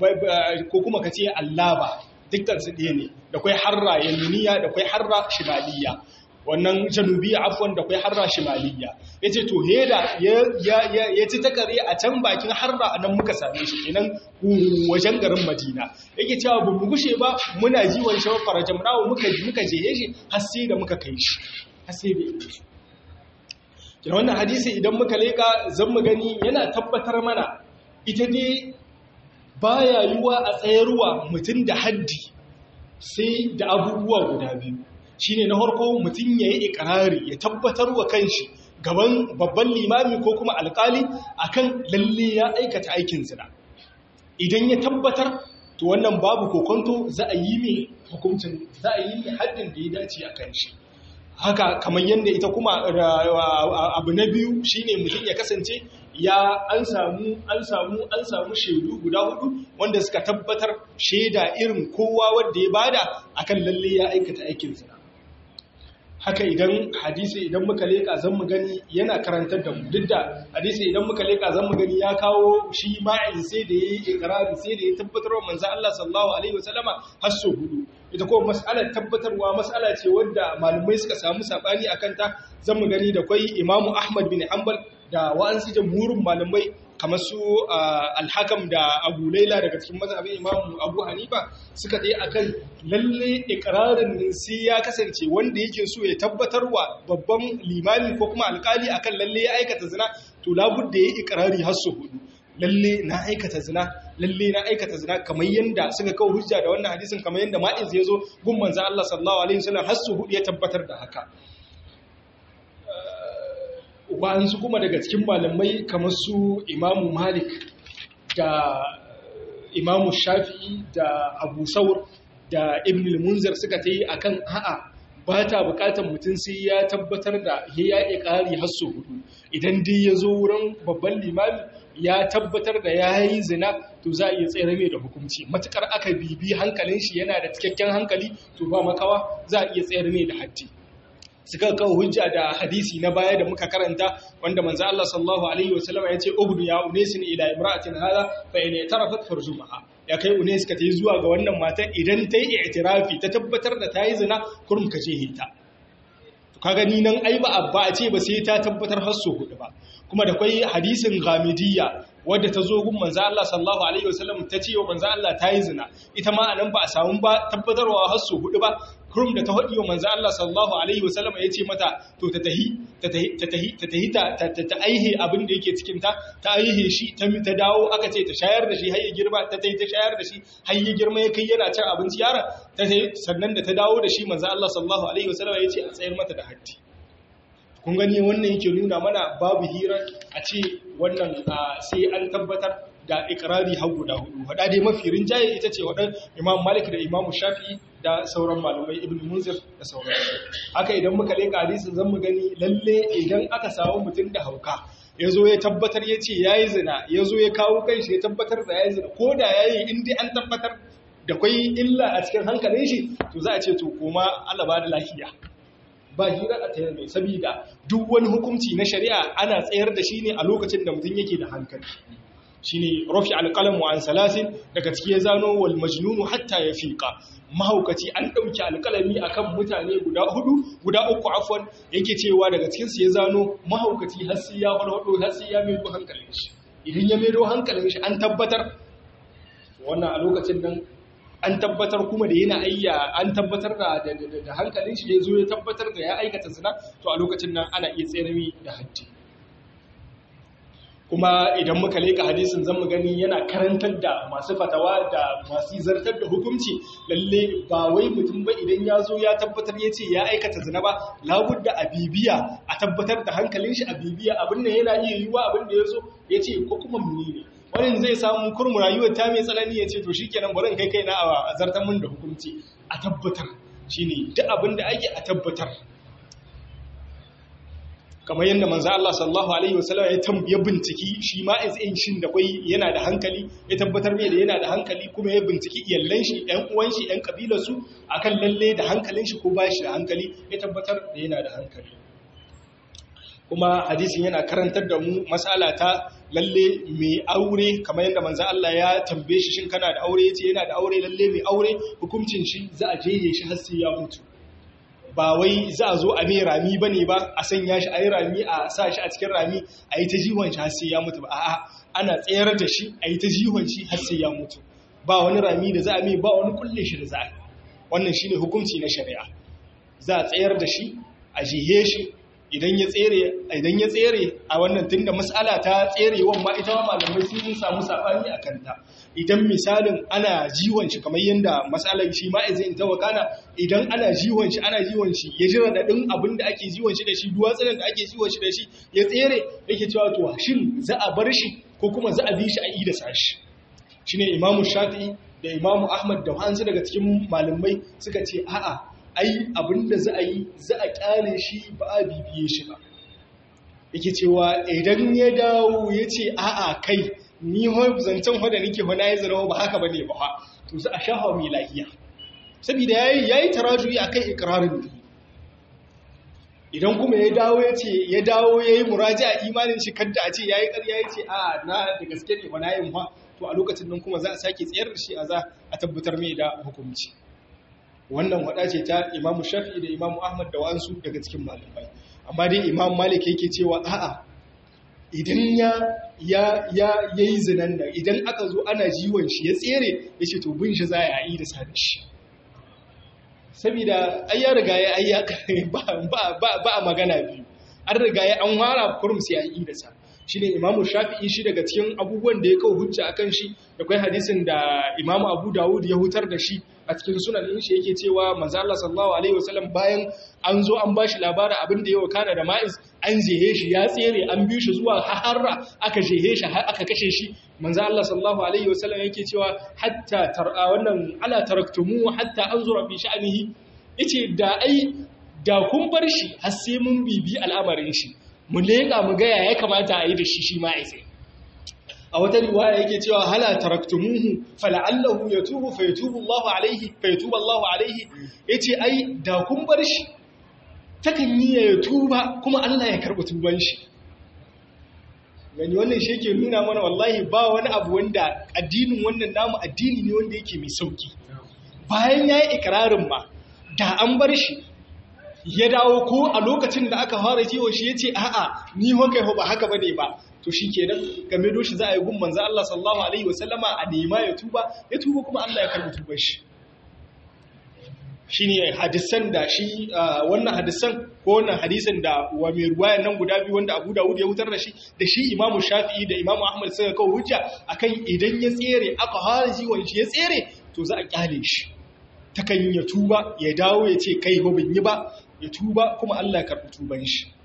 Speaker 1: ko kuma kace allaba dukkan su ɗaya ne da kwai harra yaminiya da kwai harra shimaliya wannan janubiya afwan da kwai harra shimaliya ya ce to heda ya ci takare a can bakin harra a nan muka same shi kenan wajen garin madina yake cewa ba mu gushe ba muna ji wani shawar farajan rawa muka muka je shi har sai da muka kai shi har sai da yake shi kina wannan hadisi idan muka leka zan mu gani yana tabbatar mana ita dai baya yiwa a tsayarwa mutum da haddi sai da abubuwa guda biyu shine na farko mutum ya yi ikirari ya tabbatar wa kanshi gaban babban limami ko kuma alkali akan lalle ya aikata aikin zina idan ya tabbatar to wannan babu kokonto za a yi mai hukuncin za a yi mai haddin da ya dace a kan shi haka kamar yadda ita kuma abu na biyu shine mutum ya kasance ya an samu an samu an samu shaidu guda hudu wanda suka tabbatar shaida irin kowa wanda ya bada akan lalle ya aikata aikin zina haka idan hadisi idan muka leka zan mu gani yana karantar da mu duk da hadisi idan muka leka zan mu gani ya kawo shi ma'in sai da yayi ikrari sai da ya tabbatar wa manzo Allah sallallahu alaihi wasallama har so hudu ita ko mas'alar tabbatarwa mas'ala ce wanda malamai suka samu sabani akan ta zan mu gani da kwai Imam Ahmad bin Hanbal da wa'ansu jamhurin malamai kamar su alhakam da abu laila daga cikin mazhabin imamu abu hanifa suka tsaye akan lalle ikirarin sai ya kasance wanda yake so ya tabbatarwa babban limami ko kuma alkali akan lalle ya aikata zina to labudda ya ikirari har su hudu lalle na aikata zina lalle na aikata zina kamar yanda suka kawo hujja da wannan hadisin kamar yanda ma'iz ya zo gun manzo Allah sallallahu alaihi wasallam har su hudu ya tabbatar da haka wa'ansu kuma daga cikin malamai kamar su imamu malik da imamu shafi'i da abu saur da ibn munzar suka ta yi akan a'a ba ta bukatar mutum sai ya tabbatar da ya yi ƙari hasso hudu idan dai ya zo wurin babban limami ya tabbatar da ya yi zina to za a iya tsere mai da hukunci matukar aka bibi hankalin shi yana da cikakken hankali to ba makawa za a iya tsere mai da haddi suka kawo hujja da hadisi na baya da muka karanta wanda manzo Allah sallallahu alaihi wasallam ya ce ubnu ya unesin ila imra'atin hada fa in tarafat farjumaha ya kai unes ka tayi zuwa ga wannan mata idan ta yi i'tirafi ta tabbatar da ta yi zina kurum ka je hita to kaga ni nan ai ba ba a ce ba sai ta tabbatar har so hudu ba kuma da kwai hadisin ghamidiyya wadda ta zo gun manzo Allah sallallahu alaihi wasallam ta ce wa manzo Allah ta yi zina ita ma anan ba a samu ba tabbatarwa har so hudu ba kurum da ta haɗi wa manzo Allah sallallahu alaihi wasallam ya ce mata to ta tahi ta tahi ta tahi ta tahi ta ta aihe abin da yake cikin ta ta aihe shi ta ta dawo aka ce ta shayar da shi har ya girma ta tahi ta shayar da shi har ya girma ya kai yana cin abinci yaron ta tahi sannan da ta dawo da shi manzo Allah sallallahu alaihi wasallam ya ce a tsayar mata da haddi kun gani wannan yake nuna mana babu hira a ce wannan sai an tabbatar da ikrari har guda hudu hada dai mafi rinjaye ita ce wadan imam malik da imam shafi'i da sauran malamai ibn munzir da sauran haka idan muka leka hadisin zan mu gani lalle idan aka samu mutum da hauka ya zo ya tabbatar ya ce ya yi zina ya zo ya kawo kanshi ya tabbatar da ya yi zina ko da ya yi inda an tabbatar da kwai illa a cikin hankalin shi to za a ce to koma alaba da lafiya ba hira a tayar mai sabida duk wani hukunci na shari'a ana tsayar da shi ne a lokacin da mutum yake da hankali shine rafi alqalamu an salasin daga ciki ya zano wal majnunu hatta ya fiqa mahaukaci an dauki alqalami akan mutane guda hudu guda uku afwan yake cewa daga cikin su ya zano mahaukaci har sai ya farfado har sai ya maido hankalin shi idan ya maido hankalin shi an tabbatar wannan a lokacin nan an tabbatar kuma da yana ayya an tabbatar da da hankalin shi ya zo ya tabbatar da ya aikata zina to a lokacin nan ana iya tsere da haddi kuma idan muka leka hadisin zan mu gani yana karantar da masu fatawa da masu zartar da hukunci lalle ba wai mutum ba idan ya zo ya tabbatar ya ce ya aikata zina ba labudda a bibiya a tabbatar da hankalin shi a bibiya abin da yana iya yiwuwa abin da ya zo ya ce ko kuma muni ne wani zai samu kurmu rayuwar ta mai tsanani ya ce to shi kenan bari in kai kaina a zartar mun da hukunci a tabbatar shine duk abin da ake a tabbatar kamar yadda manzo Allah sallallahu alaihi wasallam ya tambaye binciki shi ma in shin da kai yana da hankali ya tabbatar mai da yana da hankali kuma ya binciki iyallan shi ɗan uwan shi ɗan kabilar su akan lalle da hankalin shi ko ba shi da hankali ya tabbatar da yana da hankali kuma hadisin yana karantar da mu mas'ala ta lalle mai aure kamar yadda manzo Allah ya tambaye shi shin kana da aure yace yana da aure lalle mai aure hukuncin shi za a jeye shi har sai ya mutu ba wai za a zo a mai rami ba ne ba a sanya shi a yi rami a sa shi a cikin rami a yi ta jihon shi har sai ya mutu ba a'a ana tsayar da shi a yi ta jihon shi har sai ya mutu ba wani rami da za a mai ba wani kulle shi da za a yi wannan shine hukunci na shari'a za a tsayar da shi a jihe shi idan ya tsere idan ya tsere a wannan tunda mas'ala ta tserewan ma ita ma malamai sun samu sabani akan ta idan misalin ana jiwon shi kamar yanda mas'alar shi ma izin ta wakana idan ana jiwon shi ana jiwon shi ya jira da din abin da ake jiwon shi da shi duwatsunan da ake jiwon shi da shi ya tsere yake cewa to shin za a bar shi ko kuma za a bi shi a ida sashi shine imamu shafi'i da imamu ahmad da wasu daga cikin malamai suka ce a'a ai abinda za a yi za a kyale shi ba a bibiye shi ba yake cewa idan ya dawo ya ce a'a kai ni zancen wadda nake wana ya zarawa ba haka ba ne ba to za a shahawa mai lahiya saboda ya yi tarajuyi a kan ikirarin da idan kuma ya dawo ya ce ya dawo ya yi muraji a imanin shi kadda a ce ya yi karya ya ce a na da gaske ne wana yin ha to a lokacin nan kuma za a sake tsayar da shi a za a tabbatar mai da hukunci wannan wada ce ta imamu shafi'i da imamu ahmad da wa'ansu daga cikin malamai amma dai imam malik yake cewa a'a idan ya ya ya yayi zinan nan idan aka zo ana jiwon shi ya tsere yace to bin shi za a yi da sani shi saboda ai ya riga ya ayya ba ba ba a magana biyu an riga ya an wara kurum sai a yi da sa shine imamu shafi'i shi daga cikin abubuwan da ya kawo hujja akan shi da kai hadisin da imamu abu dawud ya hutar da shi a cikin sunan din shi yake cewa manzo Allah sallallahu alaihi wasallam bayan an zo an bashi labarin abin da ya wakana da ma'iz an jehe shi ya tsere an bi shi zuwa harra aka jehe shi har aka kashe shi manzo Allah sallallahu alaihi wasallam yake cewa hatta tar'a wannan ala taraktumu hatta anzura fi sha'nihi yace da ai da kun bar shi har sai mun bibi al'amarin shi mu leƙa mu gaya ya kamata a yi da shi shi ma'aisai a wata riwaya yake cewa hala taraktumuhu fala'allahu yatubu fa yatubu Allahu alaihi fa yatubu Allahu alaihi yace ai da kun bar shi takan yi ya tuba kuma Allah ya karɓi tuban shi gani wannan shi yake nuna mana wallahi ba wani abu wanda addinin wannan namu addini ne wanda yake mai sauki bayan yayi ikrarin ma da an bar shi ya dawo ko a lokacin da aka fara kiwon shi ya ce a'a ni hokai ba haka ba ne ba to shi ke nan game doshi za a yi gun manzan Allah sallallahu Alaihi wasallama a nema ya tuba ya tuba kuma Allah ya karbi tuban shi shi ne hadisan da shi wannan hadisan ko wannan hadisan da wa mai ruwayan nan guda biyu wanda abu dawud ya wutar da shi da shi imamu shafi'i da imamu ahmad suka kawo hujja akan idan ya tsere aka fara jiwon shi ya tsere to za a kyale shi takan ya tuba ya dawo ya ce kai ba bin yi ba ya tuba kuma Allah karɓi tuban shi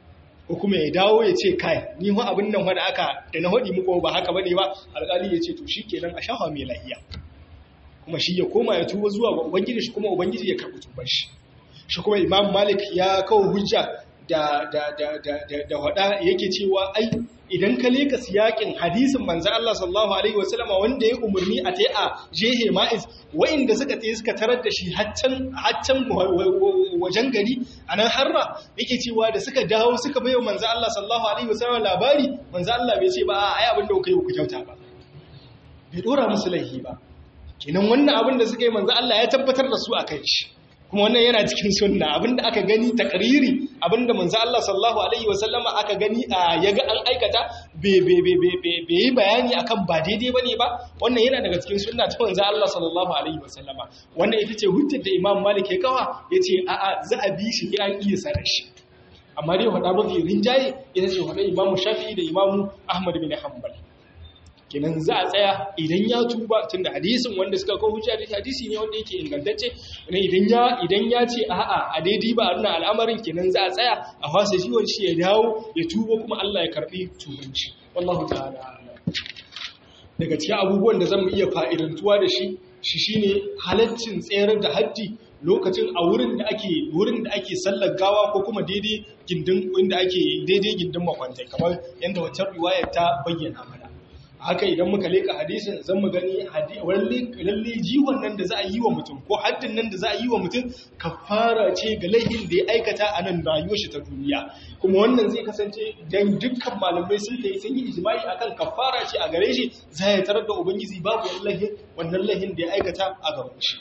Speaker 1: ko kuma ya dawo ya ce kai ni ho abin nan wanda aka da na hodi muku ba haka bane ba alƙali ya ce to shikenan a shafa mai lahiya kuma shi ya koma ya tuba zuwa ga ubangiji shi kuma ubangiji ya karɓi tubar shi shi kuma imam malik ya kawo hujja da da da da da, da wada yake cewa ai idan ka leka siyakin hadisin manzo Allah sallallahu alaihi wasallam wanda ya umarni a tai a jehe ma'iz wa'inda suka tayi suka tarar da shi haccan haccan wajen gari anan harra yake cewa da suka dawo suka bayo manzo Allah sallallahu alaihi wasallam labari manzo Allah bai ce ba ai abin da kuka yi ku kyauta ba bai dora musu laifi ba kenan wannan abin da suka yi manzo Allah ya tabbatar da su akan shi kuma wannan yana cikin sunna abinda aka gani takariri abinda manzo Allah sallallahu alaihi wasallama aka gani a yaga an aikata bai yi bayani akan ba daidai bane ba wannan yana daga cikin sunna ta manzo Allah sallallahu alaihi wasallama wannan ita ce hujjar da Imam Malik ya kawa yace a a za a bi shi an iya sanar shi amma dai hada mafi rinjaye ita ce hada Imam Shafi'i da Imam Ahmad bin Hanbal kenan za a tsaya idan ya tuba tunda hadisin wanda suka kawo hujja da hadisi ne wanda yake ingantacce ne idan ya idan ya ce a'a a daidai ba wannan al'amarin kenan za a tsaya a fasa shi wani shi ya dawo ya tuba kuma Allah ya karbi tubanci wallahu ta'ala daga cikin abubuwan da zamu iya fa'idantuwa da shi shi shine halaccin tsayar da haddi lokacin a wurin da ake wurin da ake sallar gawa ko kuma daidai gindin inda ake daidai gindin makwantai kamar yanda wacce riwayar ta bayyana mana haka idan muka leka hadisin zan mu gani lalle jiwon nan da za a yi wa mutum ko haddin nan da za a yi wa mutum kafara ce ga laihin da ya aikata a nan rayuwar shi ta duniya kuma wannan zai kasance dan dukkan malamai sun da sun yi ijma'i akan kafara ce a gare shi za ya tarar da ubangiji babu wallahi wannan laihin da ya aikata a gaban shi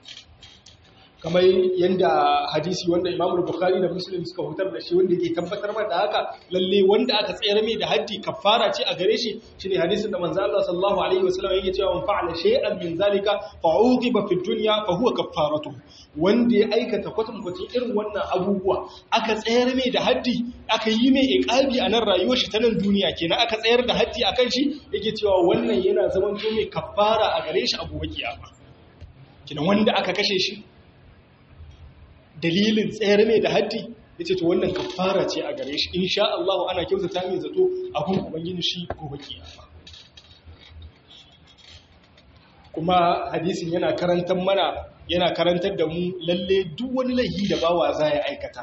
Speaker 1: kamar yadda hadisi wanda Imam Bukhari da Muslim suka hutar da shi wanda yake tabbatar da haka lalle wanda aka tsayar mai da haddi kafara ce a gare shi shine hadisin da manzo Allah sallallahu alaihi wasallam yake cewa man fa'ala shay'an min zalika fa'uqiba fi dunya fa huwa kaffaratu wanda ya aikata kwatan kwatin irin wannan abubuwa aka tsayar mai da haddi aka yi mai iqabi a nan rayuwar shi ta nan duniya kenan aka tsayar da haddi akan shi yake cewa wannan yana zaman to mai kafara a gare shi a gobe kiyama kenan wanda aka kashe shi dalilin tsayar mai da haddi ya ce to wannan kafara ce a gare shi insha Allah ana kyautata mai zato a kun ubangiji shi gobe kiyama kuma hadisin yana karantar mana yana karantar da mu lalle duk wani laifi da bawa za ya aikata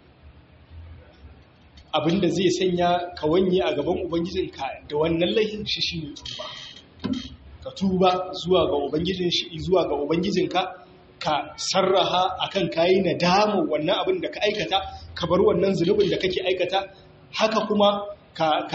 Speaker 1: abinda zai sanya ka wanye a gaban ubangijinka da wannan laifin shi shine tuba ka tuba zuwa ga ubangijin shi zuwa ga ubangijinka ka sarraha akan kayi nadama wannan abin da ka aikata ka bar wannan zunubin da kake aikata haka kuma ka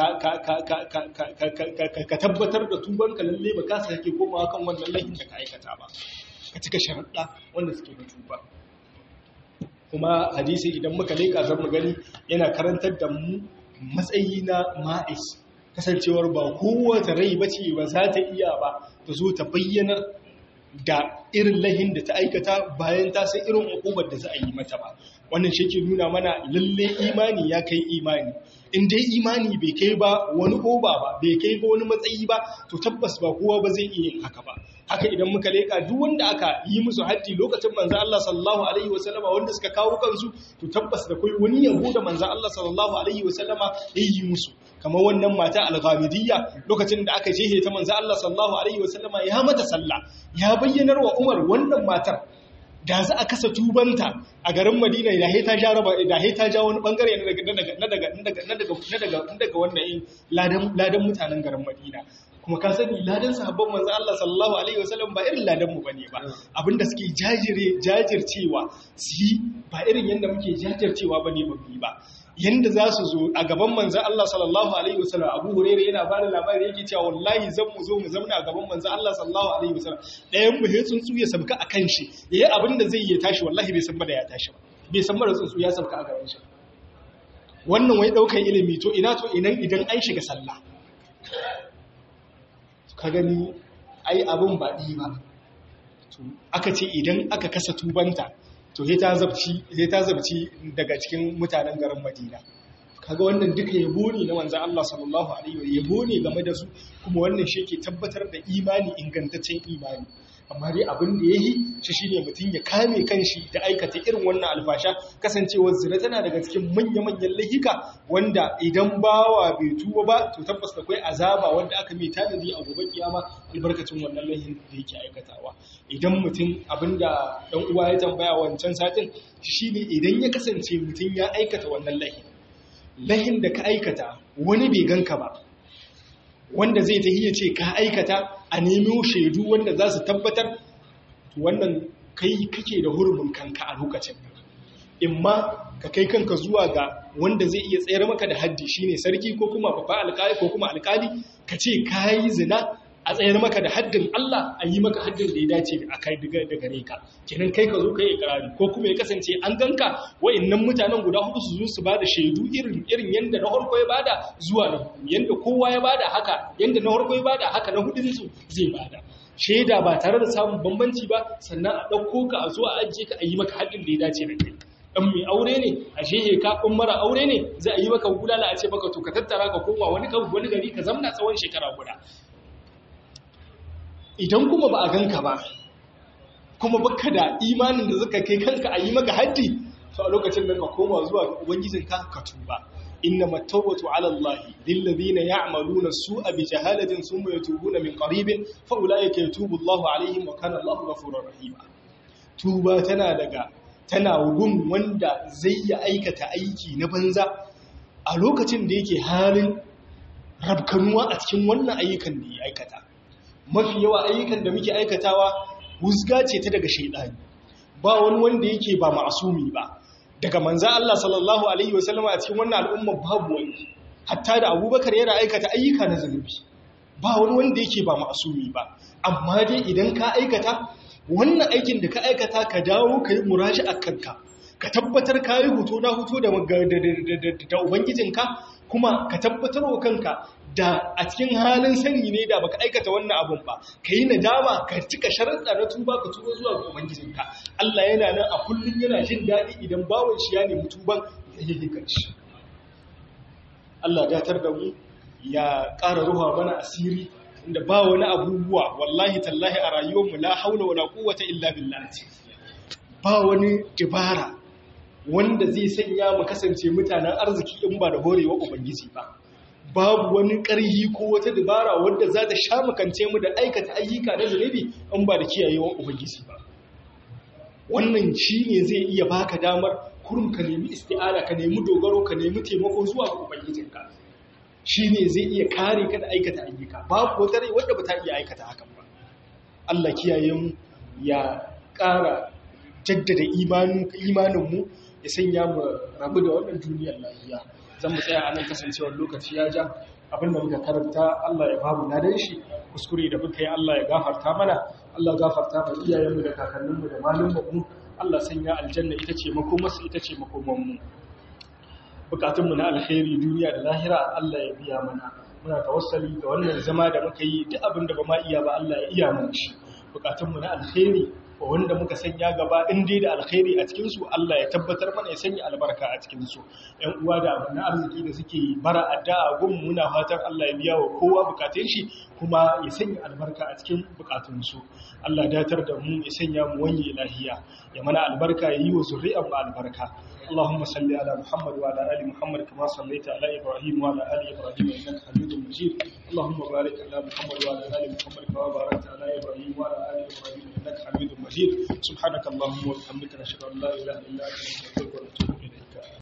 Speaker 1: tabbatar da tubanka lalle ba ka sake komawa kan wannan laifin da ka aikata ba ka cika sharaɗa wanda suke da tuba kuma hadisi idan muka leƙa zan mu gani yana karantar da mu matsayi na ma'is kasancewar ba kowace rai bace ba za ta iya ba ta zo ta bayyanar da irin lahin da ta aikata bayan ta san irin hukumar da za a yi mata ba wannan shi ke nuna mana lalle imani ya kai imani in dai imani bai kai ba wani oba ba bai kai ba wani matsayi ba to tabbas ba kowa ba zai iya yin haka ba haka idan muka leka duk wanda aka yi musu haddi lokacin manzo Allah sallallahu alaihi wasallama wanda suka kawo kansu to tabbas da kai wani yabo da manzo Allah sallallahu alaihi wasallama ya yi musu kamar wannan mata al-ghamidiyya lokacin da aka jehe ta manzo Allah sallallahu alaihi wasallama ya mata sallah ya bayyanar wa Umar wannan matar da za a kasa tubanta a garin Madina da ta ja raba da ta ja wani bangare na daga na daga na daga na daga na daga na daga wannan ladan ladan mutanen garin Madina kuma ka sani ladan sahabban manzo Allah sallallahu alaihi wasallam ba irin ladan mu bane ba abinda suke jajire jajircewa su yi ba irin yanda muke jajircewa bane ba ba yanda za su zo a gaban manzan Allah sallallahu Alaihi wasallam abu hurere yana ba da labari yake cewa wallahi zan mu zo mu zamna a gaban manzan Allah sallallahu Alaihi wasallam ɗayan mu ya tsuntsu ya sabka a kan shi ya yi abin da zai yi tashi wallahi bai san ba da ya tashi ba bai san da tsuntsu ya sabka a gaban shi wannan wai ɗaukan ilimi to ina to inan idan an shiga sallah ka gani ai abin ba ɗi ba aka ce idan aka kasa tubanta to sai ta zabci daga cikin mutanen garin madina kaga wannan duka yabo ne na manzan Allah sallallahu alaihi wa yabo ne game da su kuma wannan shi ke tabbatar da imani ingantaccen imani amma dai abin da yayi shi shine mutum ya kame kanshi da aikata irin wannan alfasha kasancewar zina tana daga cikin manya-manyan lahika wanda idan bawa bai tuba ba to tabbas akwai azaba wanda aka mai tanadi a gobe kiyama albarkacin wannan lahin da yake aikatawa idan mutum abinda dan uwa ya tambaya wancan satin shine idan ya kasance mutum ya aikata wannan lahin lahin da ka aikata wani bai ganka ba wanda zai ta iya ce ka aikata a nemo shaidu wanda za su tabbatar wannan kai kake da hurumin kanka a lokacin imma ka kai kanka zuwa ga wanda zai iya tsayar maka da haddi shine sarki ko kuma babba alkali ko kuma alkali ka ce kayi zina a tsayar maka da haddin Allah a yi maka haddin da ya dace a kai daga gare ka kenan kai ka zo kai ikrari ko kuma ya kasance an ganka wa'annan mutanen guda hudu su zo su bada shaidu irin irin yanda na farko ya bada zuwa na yanda kowa ya bada haka yanda na farko ya bada haka na hudun su zai bada shaida ba tare da samun bambanci ba sannan a ɗauko ka a zo a ajiye ka a yi maka haddin da ya dace da kai ɗan mai aure ne a shehe ka ɗan mara aure ne za a yi maka gudala a ce maka to ka tattara ka koma wani wani gari ka zamna tsawon shekara guda idan kuma ba a ganka ba kuma baka da imanin da zaka kai kanka a yi maka haddi to a lokacin da ka koma zuwa ubangijinka ka tuba إنما التوبة على الله للذين يعملون السوء بجهالة ثم يتوبون من قريب فأولئك يتوب الله عليهم وكان الله غفورا رحيما توبة tana daga tana gun wanda zai ya aikata aiki na banza a lokacin da yake halin rabkanuwa a cikin wannan ayyukan da ya aikata mafi yawa ayyukan da muke aikatawa wuzga ce ta daga shaidani ba wani wanda yake ba ma'asumi ba daga manza Allah sallallahu Alaihi wasallam a cikin wannan al'umma babu wani hatta da abubakar yana aikata ayyuka na zunubi ba wani wanda yake ba ma'asumi ba amma dai idan ka aikata wannan aikin da ka aikata ka dawo ka yi muraji a kanka ka tabbatar ka yi hutu na hutu da ubangijinka kuma ka tabbatar wa kanka da a cikin halin sani ne da baka aikata wannan abun ba ka yi nadama ka cika sharaɗa na tuba ka tuba zuwa ga ubangijinka Allah yana nan a kullum yana jin daɗi idan bawon shi ya nemi tuban ya yi kanshi Allah datar da mu ya ƙara ruwa mana asiri inda ba wani abubuwa wallahi tallahi a rayuwarmu la haula wala quwwata illa billah ba wani dabara wanda zai sanya mu kasance mutanen arziki in ba da horewa ubangiji ba babu wani ƙarhi ko wata dabara wadda za ta sha makance mu da aikata ayyuka na zunubi in ba da kiyayewan ubangiji ba wannan shi ne zai iya baka damar kurum ka nemi isti'ana ka nemi dogaro ka nemi taimako zuwa ga ubangijinka shi ne zai iya kare ka da aikata ayyuka babu wata rai wadda ba ta iya aikata hakan ba Allah kiyaye mu ya ƙara jaddada imaninmu ya sanya mu rabu da wannan duniyar lafiya zan mu tsaya a nan kasancewar lokaci ya ja abinda muka karanta Allah ya babu na dan shi kuskure da muka yi Allah ya gafarta mana Allah gafarta ma iyayenmu da kakanninmu da malumanmu Allah sanya aljanna ita ce makomarsu ita ce makomanmu bukatunmu na alkhairi duniya da lahira Allah ya biya mana muna tawassali da wannan zama da muka yi duk abin da ba ma iya ba Allah ya iya mana shi bukatunmu na alkhairi wanda muka sanya gaba in dai da alkhairi a cikin su Allah ya tabbatar mana ya sanya albarka a cikin su ƴan uwa da abin arziki da suke bara addu'a gun muna fatan Allah ya biya wa kowa bukatun shi kuma ya sanya albarka a cikin bukatun su Allah ya datar da mu ya sanya mu wani lahiya ya mana albarka ya yi wa zuri'an mu albarka اللهم صل على محمد وعلى ال محمد كما صليت على ابراهيم وعلى ال ابراهيم انك حميد مجيد اللهم بارك على محمد وعلى ال محمد كما باركت على ابراهيم وعلى ال ابراهيم انك حميد مجيد سبحانك اللهم وبحمدك نشهد ان لا اله الا انت نستغفرك ونتوب